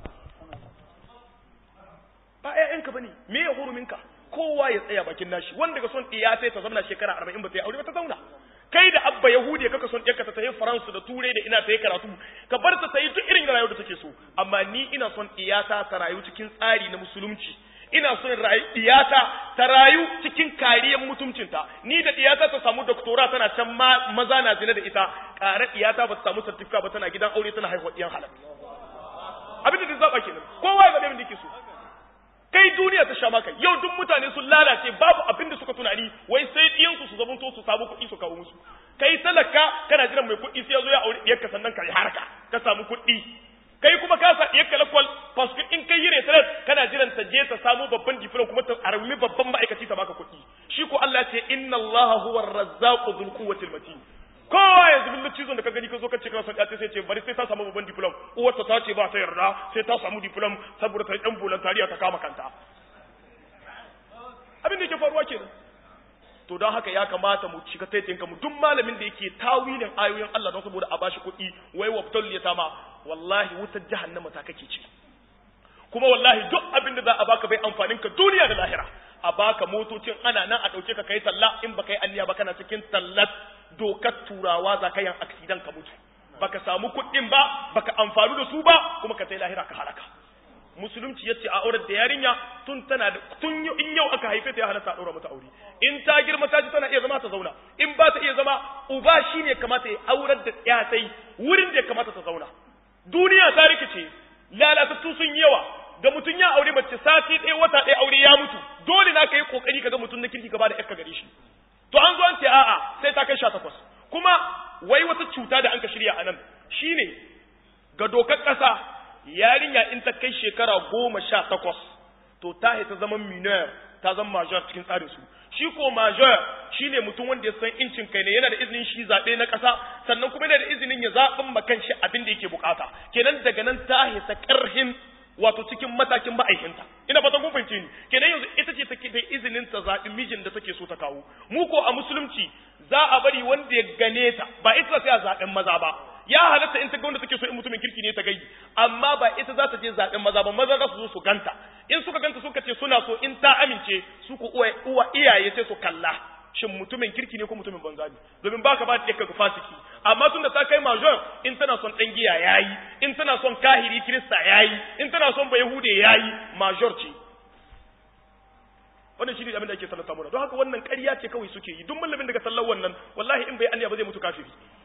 ba ƴaƴanka bane me ya huruminka kowa ya tsaya bakin nashi wanda ga son ɗiya sai ta zauna shekara arba'in ba ta yi aure ba ta zauna kai da abba yahudi kaka son ɗiyarka ta tafi faransu da turai da ina ta yi karatu ka bar ta yi duk irin rayuwar da take so amma ni ina son ɗiyata ta rayu cikin tsari na musulunci ina son ɗiyata ta rayu cikin kariyar mutuncinta ni da ɗiyata ta samu doktora tana can maza na zina da ita ƙara ɗiyata ba ta samu sartifika ba tana gidan aure tana haihuwa ɗiyan halal abin da ta zaɓa kenan kowa ya zaɓe min da yake so kai duniya ta sha maka yau duk mutane sun lalace babu abin da suka tunani wai sai ɗiyansu su zamanto su samu kuɗi su kawo musu kai talaka kana jiran mai kuɗi sai ya zo ya aure ɗiyarka sannan ka yi harka ka samu kuɗi kai kuma ka sa ɗiyarka lakwal paske in kai yi retret kana jiran ta je ta samu babban diplom kuma ta armi babban ma'aikaci ta baka kuɗi shi ko Allah ce inna Allah huwa ar-razzaqu dhul quwwati matin kowa yanzu bin cizon da ka gani ka zo ka ce kana son ɗaya sai ce bari sai ta samu babban diplom uwarta ta ce ba ta yarda sai ta samu diplom saboda ta ɗan voluntariya ta kama kanta abin da yake faruwa kenan to don haka ya kamata mu shiga taitin mu duk malamin da yake tawilin ayoyin Allah don saboda a bashi kuɗi wai wabtal ya tama wallahi wutar jahannama ta kake ci kuma wallahi duk abin da za a baka bai amfanin ka duniya da lahira a baka motocin ana nan a ɗauke ka kai talla in baka yi anniya ba kana cikin tallat dokar turawa za ka yin aksidan ka mutu baka samu kuɗin ba baka amfani da su ba kuma ka sai lahira ka halaka musulunci yace a aurar da yarinya tun tana da tun in yau aka haife ta ya halatta a daura mata aure in ta girma ta ji tana iya zama ta zauna in ba ta iya zama uba shine kamata ya aurar da ya sai wurin da ya kamata ta zauna duniya ta rikice lalatattu sun yi yawa da mutum ya aure mace sati ɗaya wata ɗaya aure ya mutu dole na ka yi kokari ka ga mutum na kirki gaba da yakka gare shi to an zo an ce a'a sai ta kai sha takwas kuma wai wata cuta da an ka shirya a nan shine ga dokar ƙasa yarinya in ta kai shekara goma sha takwas to ta ta zama minor ta zama major cikin tsarin su shi ko major shine mutum wanda ya san incin kai ne yana da izinin shi zaɓe na ƙasa sannan kuma yana da izinin ya zaɓin makan shi abin da yake bukata kenan daga nan ta hita ƙarhin wato cikin matakin ma'aikinta ina fatan kun fahimce ni kenan yanzu ita ce take da izinin ta zaɓi mijin da take so ta kawo mu ko a musulunci za a bari wanda ya gane ta ba ita sai a zaɓen maza ba ya halatta in ta ga wanda take so in mutumin kirki ne ta gai amma ba ita za ta je zaɓen maza ba maza za su zo su ganta in suka ganta suka ce suna so in ta amince su ku uwa iyaye sai su kalla shin mutumin kirki ne ko mutumin banza ne domin baka ba ta ga fasiki amma tunda ta kai major in tana son dan giya yayi in tana son kahiri kirista yayi in tana son bayahude yayi major ce wannan shi ne abin da ake sallata mana don haka wannan ƙarya ce kawai suke yi duk mallamin daga sallar wannan wallahi in bai anya ba zai mutu kafiri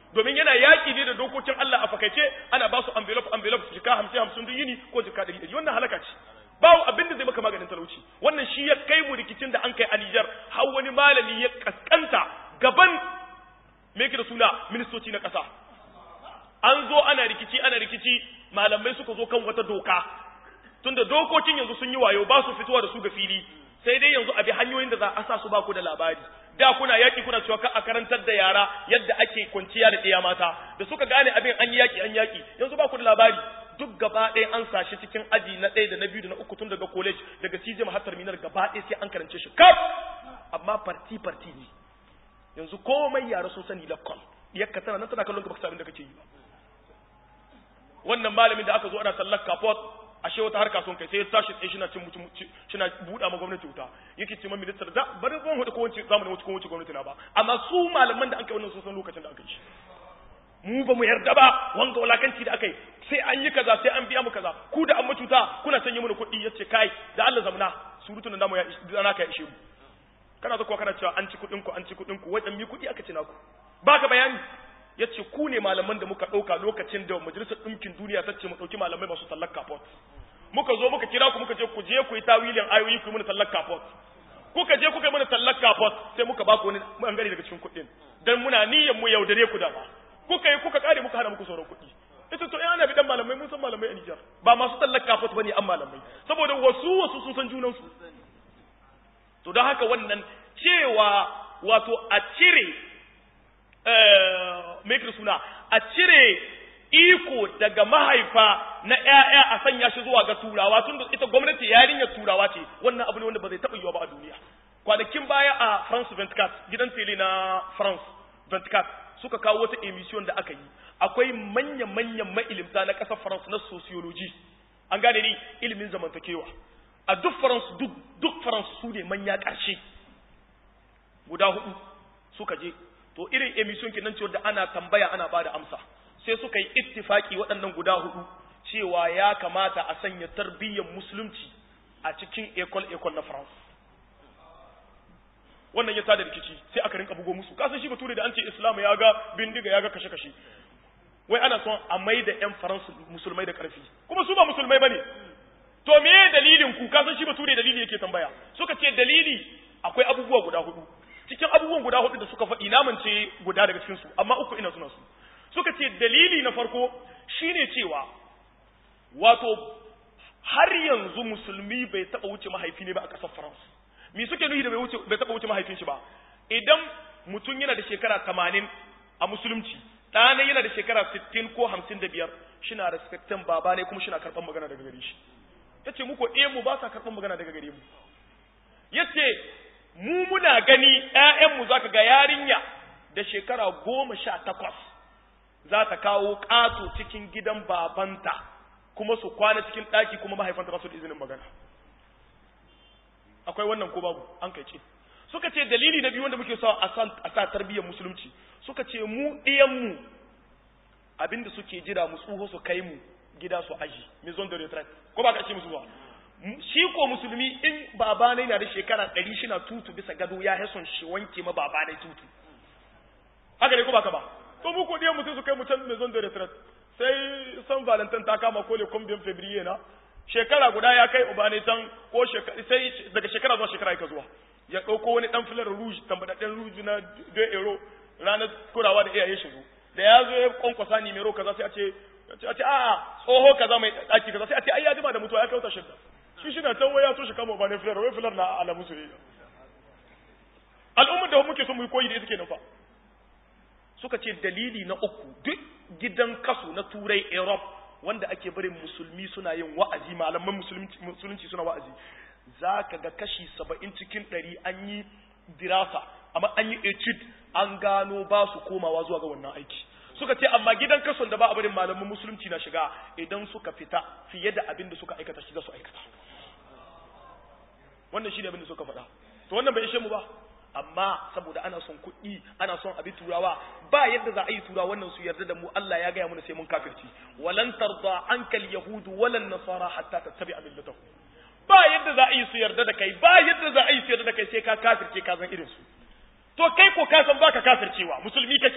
domin yana yaƙi ne da dokokin Allah a fakaice ana ba su envelope envelope jika hamsin hamsin duk yini ko jika ɗari ɗari wannan halaka ce babu abin da zai maka maganin talauci wannan shi ya kai mu rikicin da an kai a Nijar har wani malami ya kaskanta gaban me yake da suna ministoci na ƙasa an zo ana rikici ana rikici malamai suka zo kan wata doka tunda dokokin yanzu sun yi wayo ba su fitowa da su ga fili sai dai yanzu a bi hanyoyin da za a sa su ba ku da labari da kuna yaki kuna cewa ka a karantar da yara yadda ake kwanciya da ɗaya mata da suka gane abin an yi yaki an yaki yanzu ba ku da labari duk gaba ɗaya an sashi cikin aji na ɗaya da na biyu da na uku tun daga college daga CJM har terminal gaba ɗaya sai an karance shi kaf amma parti parti ne yanzu komai yara sun sani lakkon yakka tana nan tana kallon ka baka sabin da kake yi ba wannan malamin da aka zo ana sallar kafot ashe wata harka sun kai sai ya tashi tsaye shi na cin mutum shi na buɗa ma gwamnati wuta yake ce ma ministar da bari ban hudu ko wance zamanin wuce ko wance gwamnati na ba amma su malaman da an kai wannan sun san lokacin da aka yi shi mu ba mu yarda ba wanga walakanci da aka yi sai an yi kaza sai an biya mu kaza ku da an macuta kuna sanya mana kuɗi yace kai da Allah zamna surutun da namu ya dana ka ya ishe mu kana zakuwa kana cewa an ci kuɗin ku an ci kuɗin ku wajen mi kuɗi aka ci naku baka bayani yace ku ne malaman da muka ɗauka lokacin da majalisar ɗinkin duniya ta ce mu ɗauki malamai masu tallar kafot muka zo muka kira ku muka ce ku je ku yi tawilin ayoyi ku yi mana tallar kafot kuka je kuka yi mana tallar kafot sai muka ba ku wani bangare daga cikin kuɗin dan muna niyyar mu yaudare ku da ba kuka yi kuka kare muka hana muku sauran kuɗi ita to ana bi dan malamai mun san malamai a Nijar ba masu tallar kafot bane an malamai saboda wasu wasu sun san junan su to don haka wannan cewa wato a cire mai suna a cire iko daga mahaifa na ‘ya'ya a sanya shi zuwa ga turawa tun da ita gwamnati yarinyar turawa ce wannan abu ne wanda ba zai taɓa yiwa ba a duniya kwanakin baya a france 24 gidan tele na france 24 suka kawo wata emission da aka yi akwai manya-manyan ma'ilimta na ƙasar france na sociology an gane ni ilimin zamantakewa a duk france duk duk france su ne manya ƙarshe guda hudu suka je to irin emission kenan cewa da ana tambaya ana bada amsa sai suka yi ittifaki waɗannan guda hudu cewa ya kamata a sanya tarbiyyar musulunci a cikin ekol ekol na France wannan ya tada rikici sai aka rinka bugo musu kasan shi bature da an ce islam ya ga bindiga ya ga kashe kashe wai ana son a mai da yan faransu musulmai da karfi kuma su ba musulmai bane to me dalilin ku kasan shi bature dalili yake tambaya suka ce dalili akwai abubuwa guda hudu cikin abubuwan guda hudu da suka faɗi namance guda daga cikin su amma uku ina suna su suka ce dalili na farko shine cewa wato har yanzu musulmi bai taba wuce mahaifi ne ba a ƙasar France me suke nuhi da bai wuce bai taba wuce mahaifin shi ba idan mutum yana da shekara 80 a musulunci ɗana yana da shekara 60 ko 55 shina respectin baba ne kuma shina karɓar magana daga gare shi yace mu ko mu ba sa karɓar magana daga gare mu yace mu muna gani ‘ya'yanmu za ka ga yarinya da shekara goma sha takwas za ta kawo ƙato cikin gidan babanta kuma su kwana cikin ɗaki kuma mahaifanta ba su da izinin magana akwai wannan ko babu an kai ce suka ce dalili na biyu wanda muke sa a sa tarbiyyar musulunci suka ce mu ɗiyanmu abinda suke jira mu tsoho su kai mu gida su aji maison de retraite ko ba ka ce musu ba shi ko musulmi in baba ne na da shekara ɗari shi na tutu bisa gado ya hason shi wanke ma baba ne tutu haka ne ko baka ba to mu ko ɗiyan mutum su kai mu can maison de retraite sai san valentin ta kama ko le combien février na shekara guda ya kai uba ne can ko sai daga shekara zuwa shekara yake zuwa ya ɗauko wani ɗan filar rouge tambadaɗɗen rouge na 2 euro ranar kurawa da iyaye shigo da ya zo ya kwankwasa nimero kaza sai a ce a ce a'a tsoho kaza mai ɗaki kaza sai a ce ai ya jima da mutuwa ya kai wata shidda shi shi na can waya to shi kama ba ne filar wai filar na alamu soyayya al'ummar da muke son mu yi koyi da ita kenan fa suka ce dalili na uku duk gidan kasu na turai europe wanda ake barin musulmi suna yin wa'azi malaman musulunci suna wa'azi za ka ga kashi saba'in cikin ɗari an yi dirasa amma an yi etude an gano ba su komawa zuwa ga wannan aiki suka ce amma gidan kason da ba a barin malaman musulunci na shiga idan suka fita fiye da abin da suka aikata shi za su aikata wannan shi ne abin da suka faɗa to wannan bai ishe mu ba amma saboda ana son kuɗi ana son abi turawa ba yadda za a yi turawa wannan su yarda da mu Allah ya gaya mana sai mun kafirci walan tarda ankal yahudu walan nasara hatta tattabi'a millatahu ba yadda za a yi su yarda da kai ba yadda za a yi su yarda da kai sai ka kafirce ka zan irin su to kai ko ka san baka kafircewa musulmi kake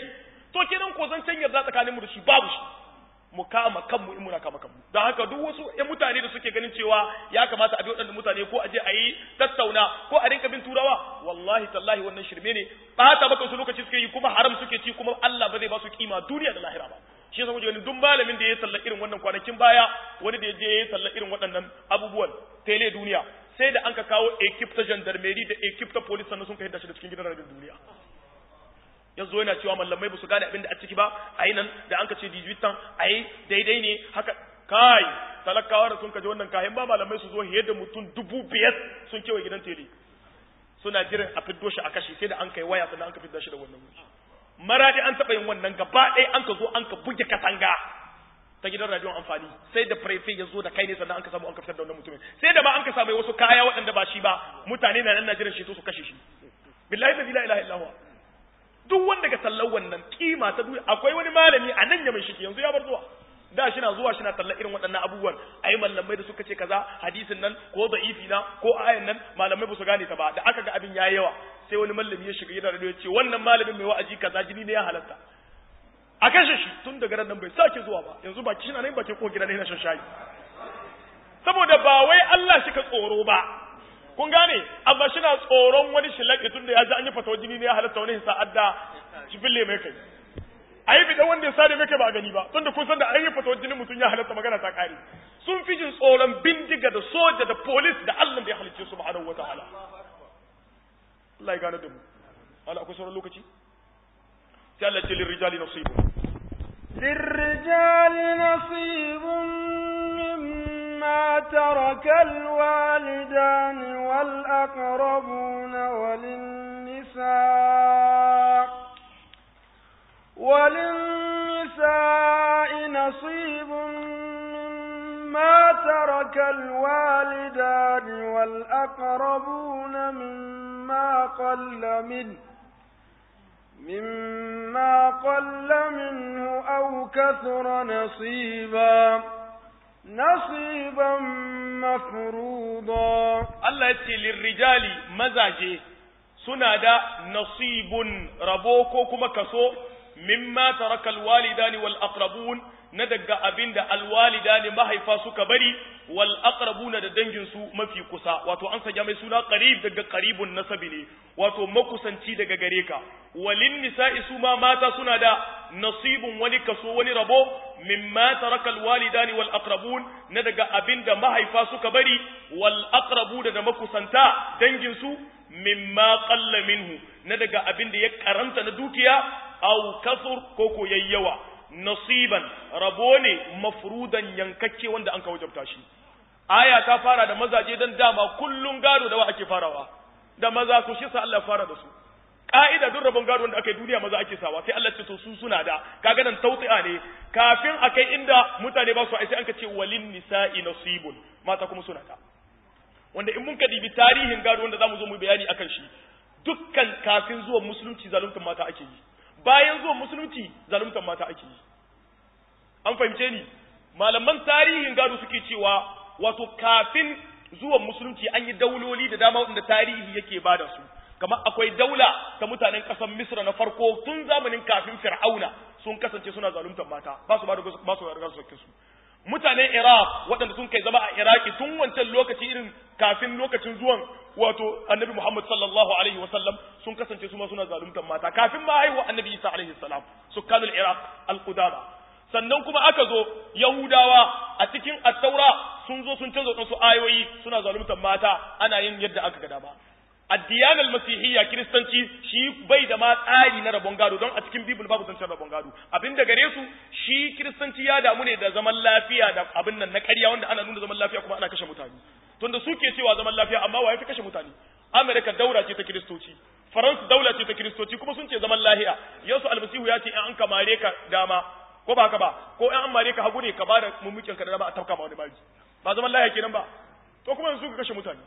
to kenan ko zan can yarda tsakanin mu da shi babu shi mu kama kanmu in muna kama kanmu don haka duk wasu ƴan mutane da suke ganin cewa ya kamata a bi waɗannan mutane ko a je a yi tattauna ko a rinka bin turawa wallahi tallahi wannan shirme ne ɓata maka su lokaci suke yi kuma haram suke ci kuma Allah ba zai ba su kima duniya da lahira ba shi yasa ganin duk malamin da ya salla irin wannan kwanakin baya wani da ya je ya salla irin waɗannan abubuwan tele duniya sai da an ka kawo ekip ta gendarmerie da ekip ta police sannan sun kai da shi da cikin gidan rabin duniya yanzu yana cewa mallamai ba su gane abin da a ciki ba a yi nan da an ka ce dijibitan a yi daidai ne haka kai talakawa da sun kaji wannan kayan ba malamai su zo fiye da mutum dubu biyar sun kewaye gidan tele suna jiran a fiddo shi a kashe sai da an kai waya sannan an ka fidda shi da wannan maradi an taɓa yin wannan gaba ɗaya an ka zo an ka buge katanga ta gidan radiyon amfani sai da prefe ya zo da kai ne sannan an ka samu an ka fitar da wannan mutumin sai da ba an ka samu wasu kaya waɗanda ba shi ba mutane na nan na jiran shi to su kashe shi billahi la ilaha illa huwa duk wanda ga sallar wannan kima ta duniya akwai wani malami a nan ya mai shiki yanzu ya bar zuwa da shi na zuwa shi na tallar irin waɗannan abubuwan ai malamai da suka ce kaza hadisin nan ko da'ifi na ko ayan nan malamai ba su gane ta ba da aka ga abin yayi yawa sai wani malami ya shiga yana radio ya ce wannan malamin mai wa'azi kaza jini ne ya halatta a kashe shi tun daga nan bai sake zuwa ba yanzu baki shi na nan bakin ko gida ne na shan shayi saboda ba wai Allah shi ka tsoro ba kun gane amma shi na tsoron wani shilaki tun da ya ji an yi fatawa jini ne ya halatta wani sa'ad da shi fille mai kai a yi bidan wanda ya sare mai kai ba a gani ba tun da kun san da an yi fatawa jini mutum ya halatta magana ta kare sun fi jin tsoron bindiga da soja da polis da Allah da ya halicce su subhanahu wa ta'ala Allah ya gane da mu Allah akwai sauran lokaci sai Allah ce lirrijali nasibu للرجال نصيب مما ترك الوالدان والأقربون وللنساء وللنساء نصيب مما ترك الوالدان والأقربون مما قل منه مما قل منه أو كثر نصيبا نصيبا مفروضا Allah ya ce lirrijali mazaje suna da nasibun rabo ko kuma kaso mimma tarakal walidani wal aqrabun na daga abinda alwalidani mahaifa suka bari wal aqrabuna da dangin su mafi kusa wato an sanya mai suna qarib daga qaribun nasabi ne wato makusanci daga gare ka walin nisa'i su ma mata suna da nasibun wani kaso wani rabo mimma tarakal walidani wal aqrabun na daga abinda mahaifa suka bari wal aqrabuna da makusanta dangin su mimma qalla minhu na daga abinda ya karanta na dukiya aw kasur ko ko yayyawa nasiban rabo ne mafrudan yankakke wanda an ka wajabta shi aya ta fara da mazaje dan dama kullun gado da wa ake farawa da maza ku shi sa Allah fara da su ka'ida duk rabon gado wanda aka yi duniya maza ake sawa sai Allah ce to su suna da kaga nan tawti'a ne kafin akai inda mutane ba su ai sai an ka ce walin nisa'i nasibun mata kuma suna da wanda in mun ka dibi tarihin gado wanda zamu zo mu bayani akan shi dukkan kafin zuwan musulunci zaluntar mata ake yi bayan zuwan musulunci zaluntar mata ake yi an fahimce ni malaman tarihin gado suke cewa wato kafin zuwan musulunci an yi dauloli da dama wanda tarihi yake bada su kamar akwai daula ta mutanen ƙasar misra na farko tun zamanin kafin fir'auna sun kasance suna zaluntar mata ba su ba da ba su da su su mutanen iraq waɗanda sun kai zama a iraki tun wancan lokaci irin kafin lokacin zuwan wato annabi muhammad sallallahu alaihi wasallam sun kasance su ma suna zaluntar mata kafin ma haihuwa annabi isa alaihi salam sukkanul iraq al-qudama sannan kuma aka zo yahudawa a cikin attaura sun zo sun canza wasu ayoyi suna zaluntar mata ana yin yadda aka ga dama addiyanar masihiyya kiristanci shi bai da ma tsari na rabon gado don a cikin bibul babu zancen rabon gado abin da gare su shi kiristanci ya damu ne da zaman lafiya da abin nan na ƙarya wanda ana nuna zaman lafiya kuma ana kashe mutane tunda suke cewa zaman lafiya amma wa ya fi kashe mutane amerika daura ce ta kiristoci faransa daula ce ta kiristoci kuma sun ce zaman lahiya yasu almasihu ya ce in an kamare ka dama ko ba ka ba ko in an mare ka hagu ne ka ba da mummukin ka da dama a tafka ma wani bari ba zaman lahiya kenan ba to kuma yanzu ka kashe mutane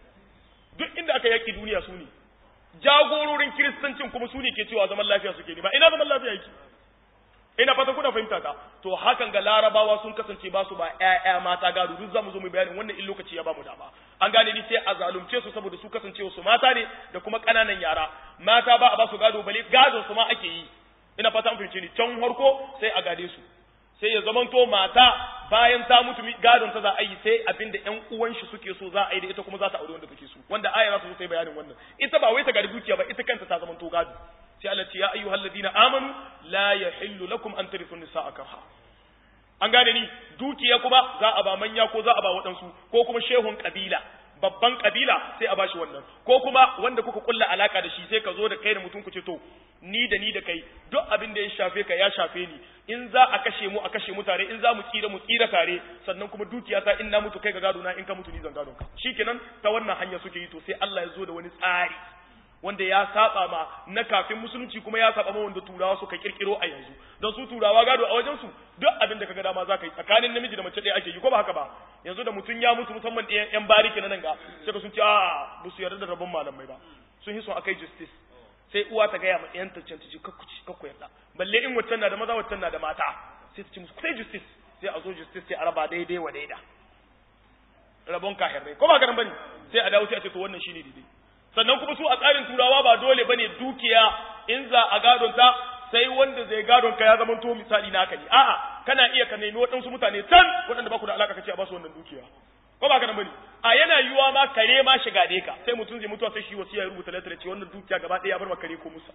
duk inda aka yaki duniya su ne jagororin kiristancin kuma su ne ke cewa zaman lafiya suke ne ba ina zaman lafiya yake ina fata kuna fahimta ta to hakan ga larabawa sun kasance ba su ba ƴaƴa mata gado duk zamu zo mu bayanin wannan in lokaci ya ba mu dama an gane ni sai a zalunce su saboda su kasance su mata ne da kuma ƙananan yara mata ba a ba su gado bale gadon su ma ake yi ina fata an fahimce ni can harko sai a gade su sai ya zamanto mata bayan ta mutu gadon ta za a yi sai abinda ƴan uwan shi suke so za a yi da ita kuma za ta aure wanda take so wanda aya za su sai bayanin wannan ita ba wai ta gadi dukiya ba ita kanta ta zamanto gado sai Allah ce ya ayyuhal ladina amanu la yahillu lakum an tarithu nisaa karha an gane ni dukiya kuma za a ba manya ko za a ba waɗansu ko kuma shehun kabila babban kabila sai a bashi wannan ko kuma wanda kuka kulla alaka da shi sai ka zo da kai da mutum ku ce to ni da ni da kai duk abin da ya shafe ka ya shafe ni in za a kashe mu a kashe mu tare in za mu tsira mu tsira tare sannan kuma dukiya ta in na mutu kai ga gado na in ka mutu ni zan gado ka shikenan ta wannan hanya suke yi to sai Allah ya zo da wani tsari wanda ya saba ma na kafin musulunci kuma ya saba ma wanda turawa suka kirkiro a yanzu don su turawa gado a wajen su duk abin da kaga dama zaka yi tsakanin namiji da mace ɗaya ake yi ko ba haka ba yanzu da mutum ya mutu musamman ɗayan yan bariki na nan ga sai sun ce a ba su yarda da rabon malamai ba sun yi son akai justice sai uwa ta gaya ma ɗayan ta canci kakku ci kakku yarda balle in waccan na da maza waccan na da mata sai ta ce musu sai justice sai a zo justice sai a raba daidai wa daida rabon kahirrai ko ba ganin bane sai a dawo sai a ce to wannan shine daidai sannan kuma su a tsarin turawa ba dole bane dukiya in za a gadon ta sai wanda zai gadon ka ya zama to misali naka ne a'a kana iya ka nemi waɗansu mutane can waɗanda ba ku da alaka kace a ba su wannan dukiya ko ba ka nan bane a yana yiwuwa ma kare ma shiga dai ka sai mutum zai mutuwa sai shi wasiya ya rubuta letter ce wannan dukiya gaba ɗaya ya bar ma kare ko musa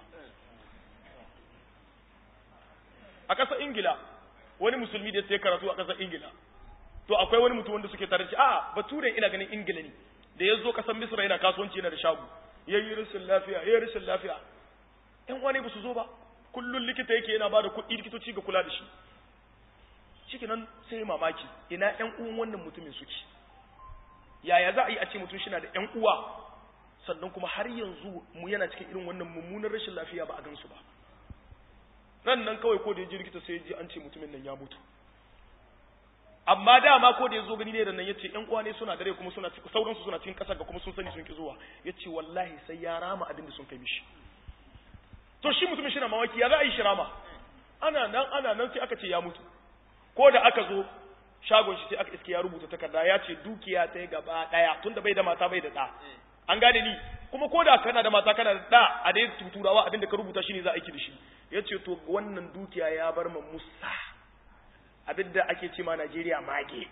a ƙasar ingila wani musulmi da ya karatu a ƙasar ingila to akwai wani mutum wanda suke tare da shi a'a bature ina ganin ingila ne da ya zo ƙasar misra yana kasuwanci yana da shago ya yi rashin lafiya ya yi rashin lafiya ƴan wani ba su zo ba kullum likita yake yana ba da kuɗi likitoci ga kula da shi shi nan sai mamaki ina ƴan uwan wannan mutumin suke yaya za a yi a ce mutum shina da ƴan uwa sannan kuma har yanzu mu yana cikin irin wannan mummunan rashin lafiya ba a gansu ba nan nan kawai ko da ya ji likita sai ya ji an ce mutumin nan ya mutu amma dama ko da ya zo gani ne da nan ya ce ƴan uwa ne suna dare kuma suna sauransu suna cikin ƙasa ga kuma sun sani sun ki zuwa ya ce wallahi sai ya rama abin da sun kai mishi to shi mutumin shi na mawaki ya za a yi shi rama ana nan ana nan sai aka ce ya mutu ko da aka zo shagon shi sai aka iske ya rubuta takarda ya ce dukiya ta yi gaba ɗaya tunda bai da mata bai da ɗa an gane ni kuma ko da kana da mata kana da ɗa a dai tuturawa abin da ka rubuta shi ne za a aiki da shi ya ce to wannan dukiya ya bar ma musa abin da ake ce ma najeriya mage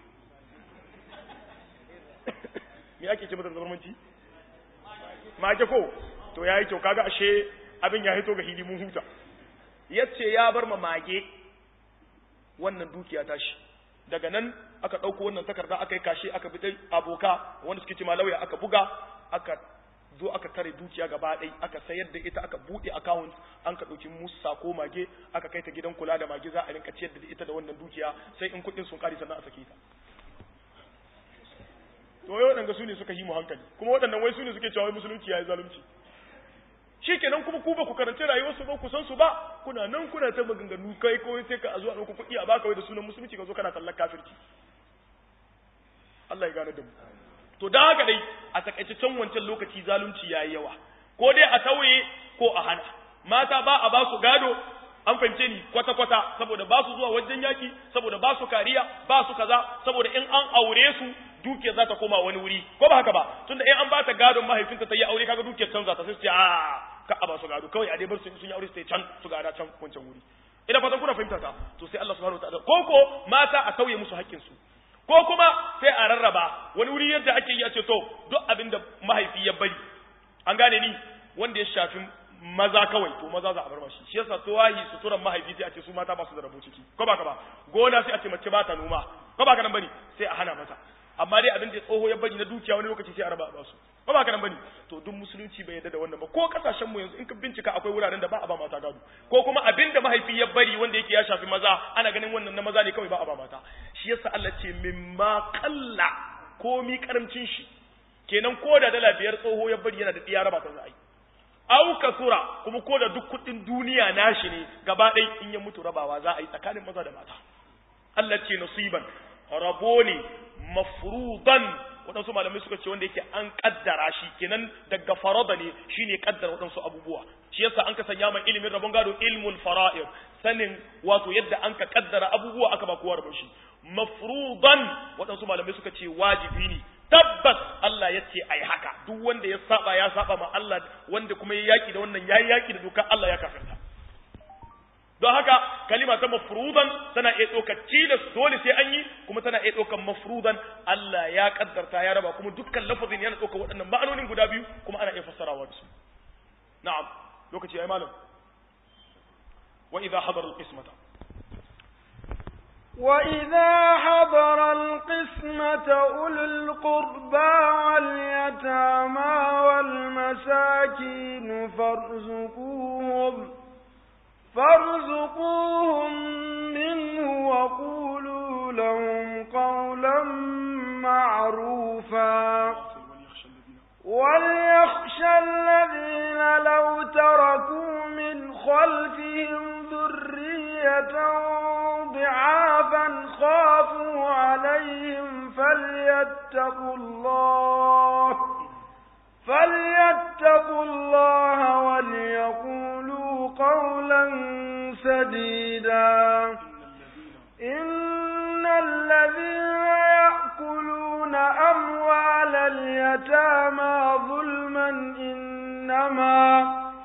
me ake ce mata da zamanci mage ko to ya yi kyau kaga ashe abin ya hito ga hili mun huta ya ce ya bar ma mage wannan dukiya tashi daga nan aka ɗauko wannan takarda aka yi kashe aka bi dai aboka wanda suke ce lauya aka buga aka zo aka tare dukiya gaba ɗai aka sayar da ita aka buɗe account an ka ɗauki musa ko mage aka kai ta gidan kula da mage za a rinka ciyar da ita da wannan dukiya sai in kuɗin sun ƙari sannan a sake ta to wai waɗanda su ne suka yi mu hankali kuma waɗannan wai su ne suke cewa musulunci ya yi zalunci shikenan kuma ku ba ku karanci rayuwarsu ba ku san su ba kuna nan kuna ta maganganu kai ko sai ka zo a ɗauko kuɗi a baka wai da sunan musulunci ka zo kana tallar kafirci Allah ya gane da mu to dan haka dai a takaice can wancan lokaci zalunci yayi yawa ko dai a tauye ko a hana mata ba a ba su gado an fahimce ni kwata kwata saboda ba su zuwa wajen yaki saboda ba su kariya ba su kaza saboda in an aure su dukiyar za ta koma wani wuri ko ba haka ba tunda in an ba ta gadon mahaifinta ta yi aure kaga dukiyar canza ta sai su ce a ka a ba su gado kawai a dai bar su sun yi aure su ta can su gada can wancan wuri ina fatan kuna fahimta ta to sai Allah subhanahu wataala ko ko mata a sauye musu haƙƙin su ko kuma sai a rarraba wani wuri yadda ake yi a ce to duk abin da mahaifi ya bari an gane ni wanda ya shafi maza kawai to maza za a bar mashi shi yasa tuwahi suturan mahaifi sai a ce su mata ba su da rabo ciki ko ba ka ba gona sai a ce mace ba ta noma ko ba ka nan bane sai a hana mata amma dai abin da tsoho ya bari na dukiya wani lokaci sai a raba ba su ba ba ka nan bane to duk musulunci bai yarda da wannan ba ko kasashen mu yanzu in ka bincika akwai wuraren da ba a ba mata gado ko kuma abin da mahaifi ya bari wanda yake ya shafi maza ana ganin wannan na maza ne kawai ba a ba mata shi yasa Allah ce mimma qalla ko mi karamcin shi kenan ko da dala biyar tsoho ya bari yana da diya raba ta za a yi au kasura kuma ko da duk kudin duniya nashi ne gaba ɗaya in ya mutu rabawa za a yi tsakanin maza da mata Allah ce nasiban rabo ne mafrudan waɗansu malamai suka ce wanda yake an kaddara shi kenan daga farada ne shine kaddara waɗansu abubuwa shi yasa an ka sanya mai ilimin rabon gado ilmul fara'id sanin wato yadda an ka kaddara abubuwa aka ba kowa rabon shi mafrudan waɗansu malamai suka ce wajibi ne tabbas Allah ya ce ai haka duk wanda ya saba ya saba ma Allah wanda kuma ya yaki da wannan yayi yaki da dokar Allah ya kafirta don haka kalima ta mafrudan tana iya ɗaukar tilas dole sai an yi kuma tana iya ɗaukar mafrudan Allah ya kaddarta ya raba kuma dukkan lafazin yana ɗaukar waɗannan ma'anonin guda biyu kuma ana iya fassarawa da su na'am lokaci yayi malam wa idha hadara al-qismata وإذا حضر القسمة أولو القربى واليتامى والمساكين فارزقوهم فارزقوهم منه وقولوا لهم قولا معروفا وليخشى الذين لو تركوا من خلفهم ذرية ضعافا خافوا عليهم فليتقوا الله فليتقوا الله وليقولوا قولا سديدا إن الذين يأكلون أموال اليتامى ظلما إنما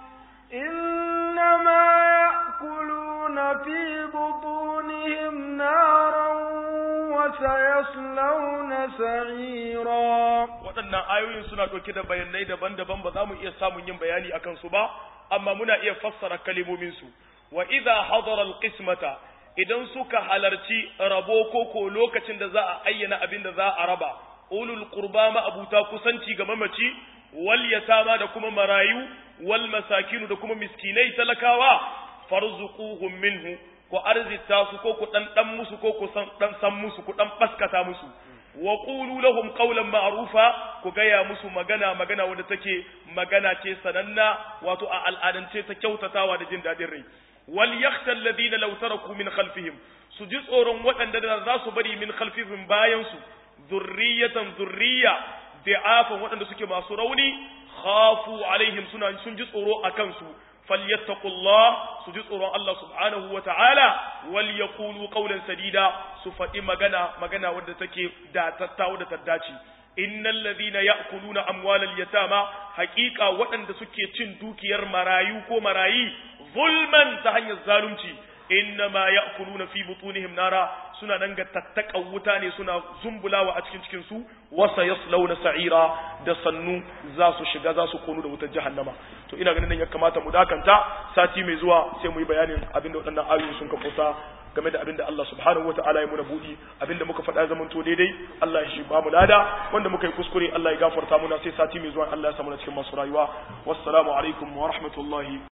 إنما يأكلون في بطونهم نارا وسيصلون سعيرا waɗannan ayoyin suna ɗauke da bayanai daban-daban ba za mu iya samun yin bayani akan su ba amma muna iya fassara kalimomin su wa idza hadara alqismata idan suka halarci rabo koko lokacin da za a ayyana abin da za a raba ulul qurba ma abuta kusanci ga mamaci wal yatama da kuma marayu wal masakinu da kuma miskinai talakawa farzuquhum minhu ko arzita su ko ku dan dan musu ko ku san dan san musu ku dan baskata musu wa qulu lahum qawlan ma'rufa ku gaya musu magana magana wanda take magana ce sananna wato a al'adance ta kyautatawa da jin dadin rai wal yakhsha alladhina law taraku min khalfihim su ji tsoron waɗanda da za su bari min khalfihim bayan su zurriyatan zurriya da'afan waɗanda suke masu rauni khafu alaihim suna sun ji tsoro akan su falyattaqullah su ji tsoron Allah subhanahu wa ta'ala wal yaqulu qawlan sadida su faɗi magana magana wadda take da tattawo da taddaci innal ladhina ya'kuluna amwalal yatama haqiqa waɗanda suke cin dukiyar marayu ko marayi zulman ta hanyar zalunci innama ya'kuluna fi butunihim nara suna nan ga tattakan wuta ne suna zumbulawa a cikin cikin su wasa yaslawna sa'ira da sannu za su shiga za su konu da wutar jahannama to ina ganin nan ya kamata mu dakanta sati mai zuwa sai mu yi bayanin abin da waɗannan ayoyi sun kafusa game da abin da Allah subhanahu wa ta'ala ya muna buɗi abin da muka faɗa zaman to daidai Allah ya shi ba mu lada wanda muka yi kuskure Allah ya gafarta muna sai sati mai zuwa Allah ya samu na cikin masu rayuwa wassalamu alaikum wa rahmatullahi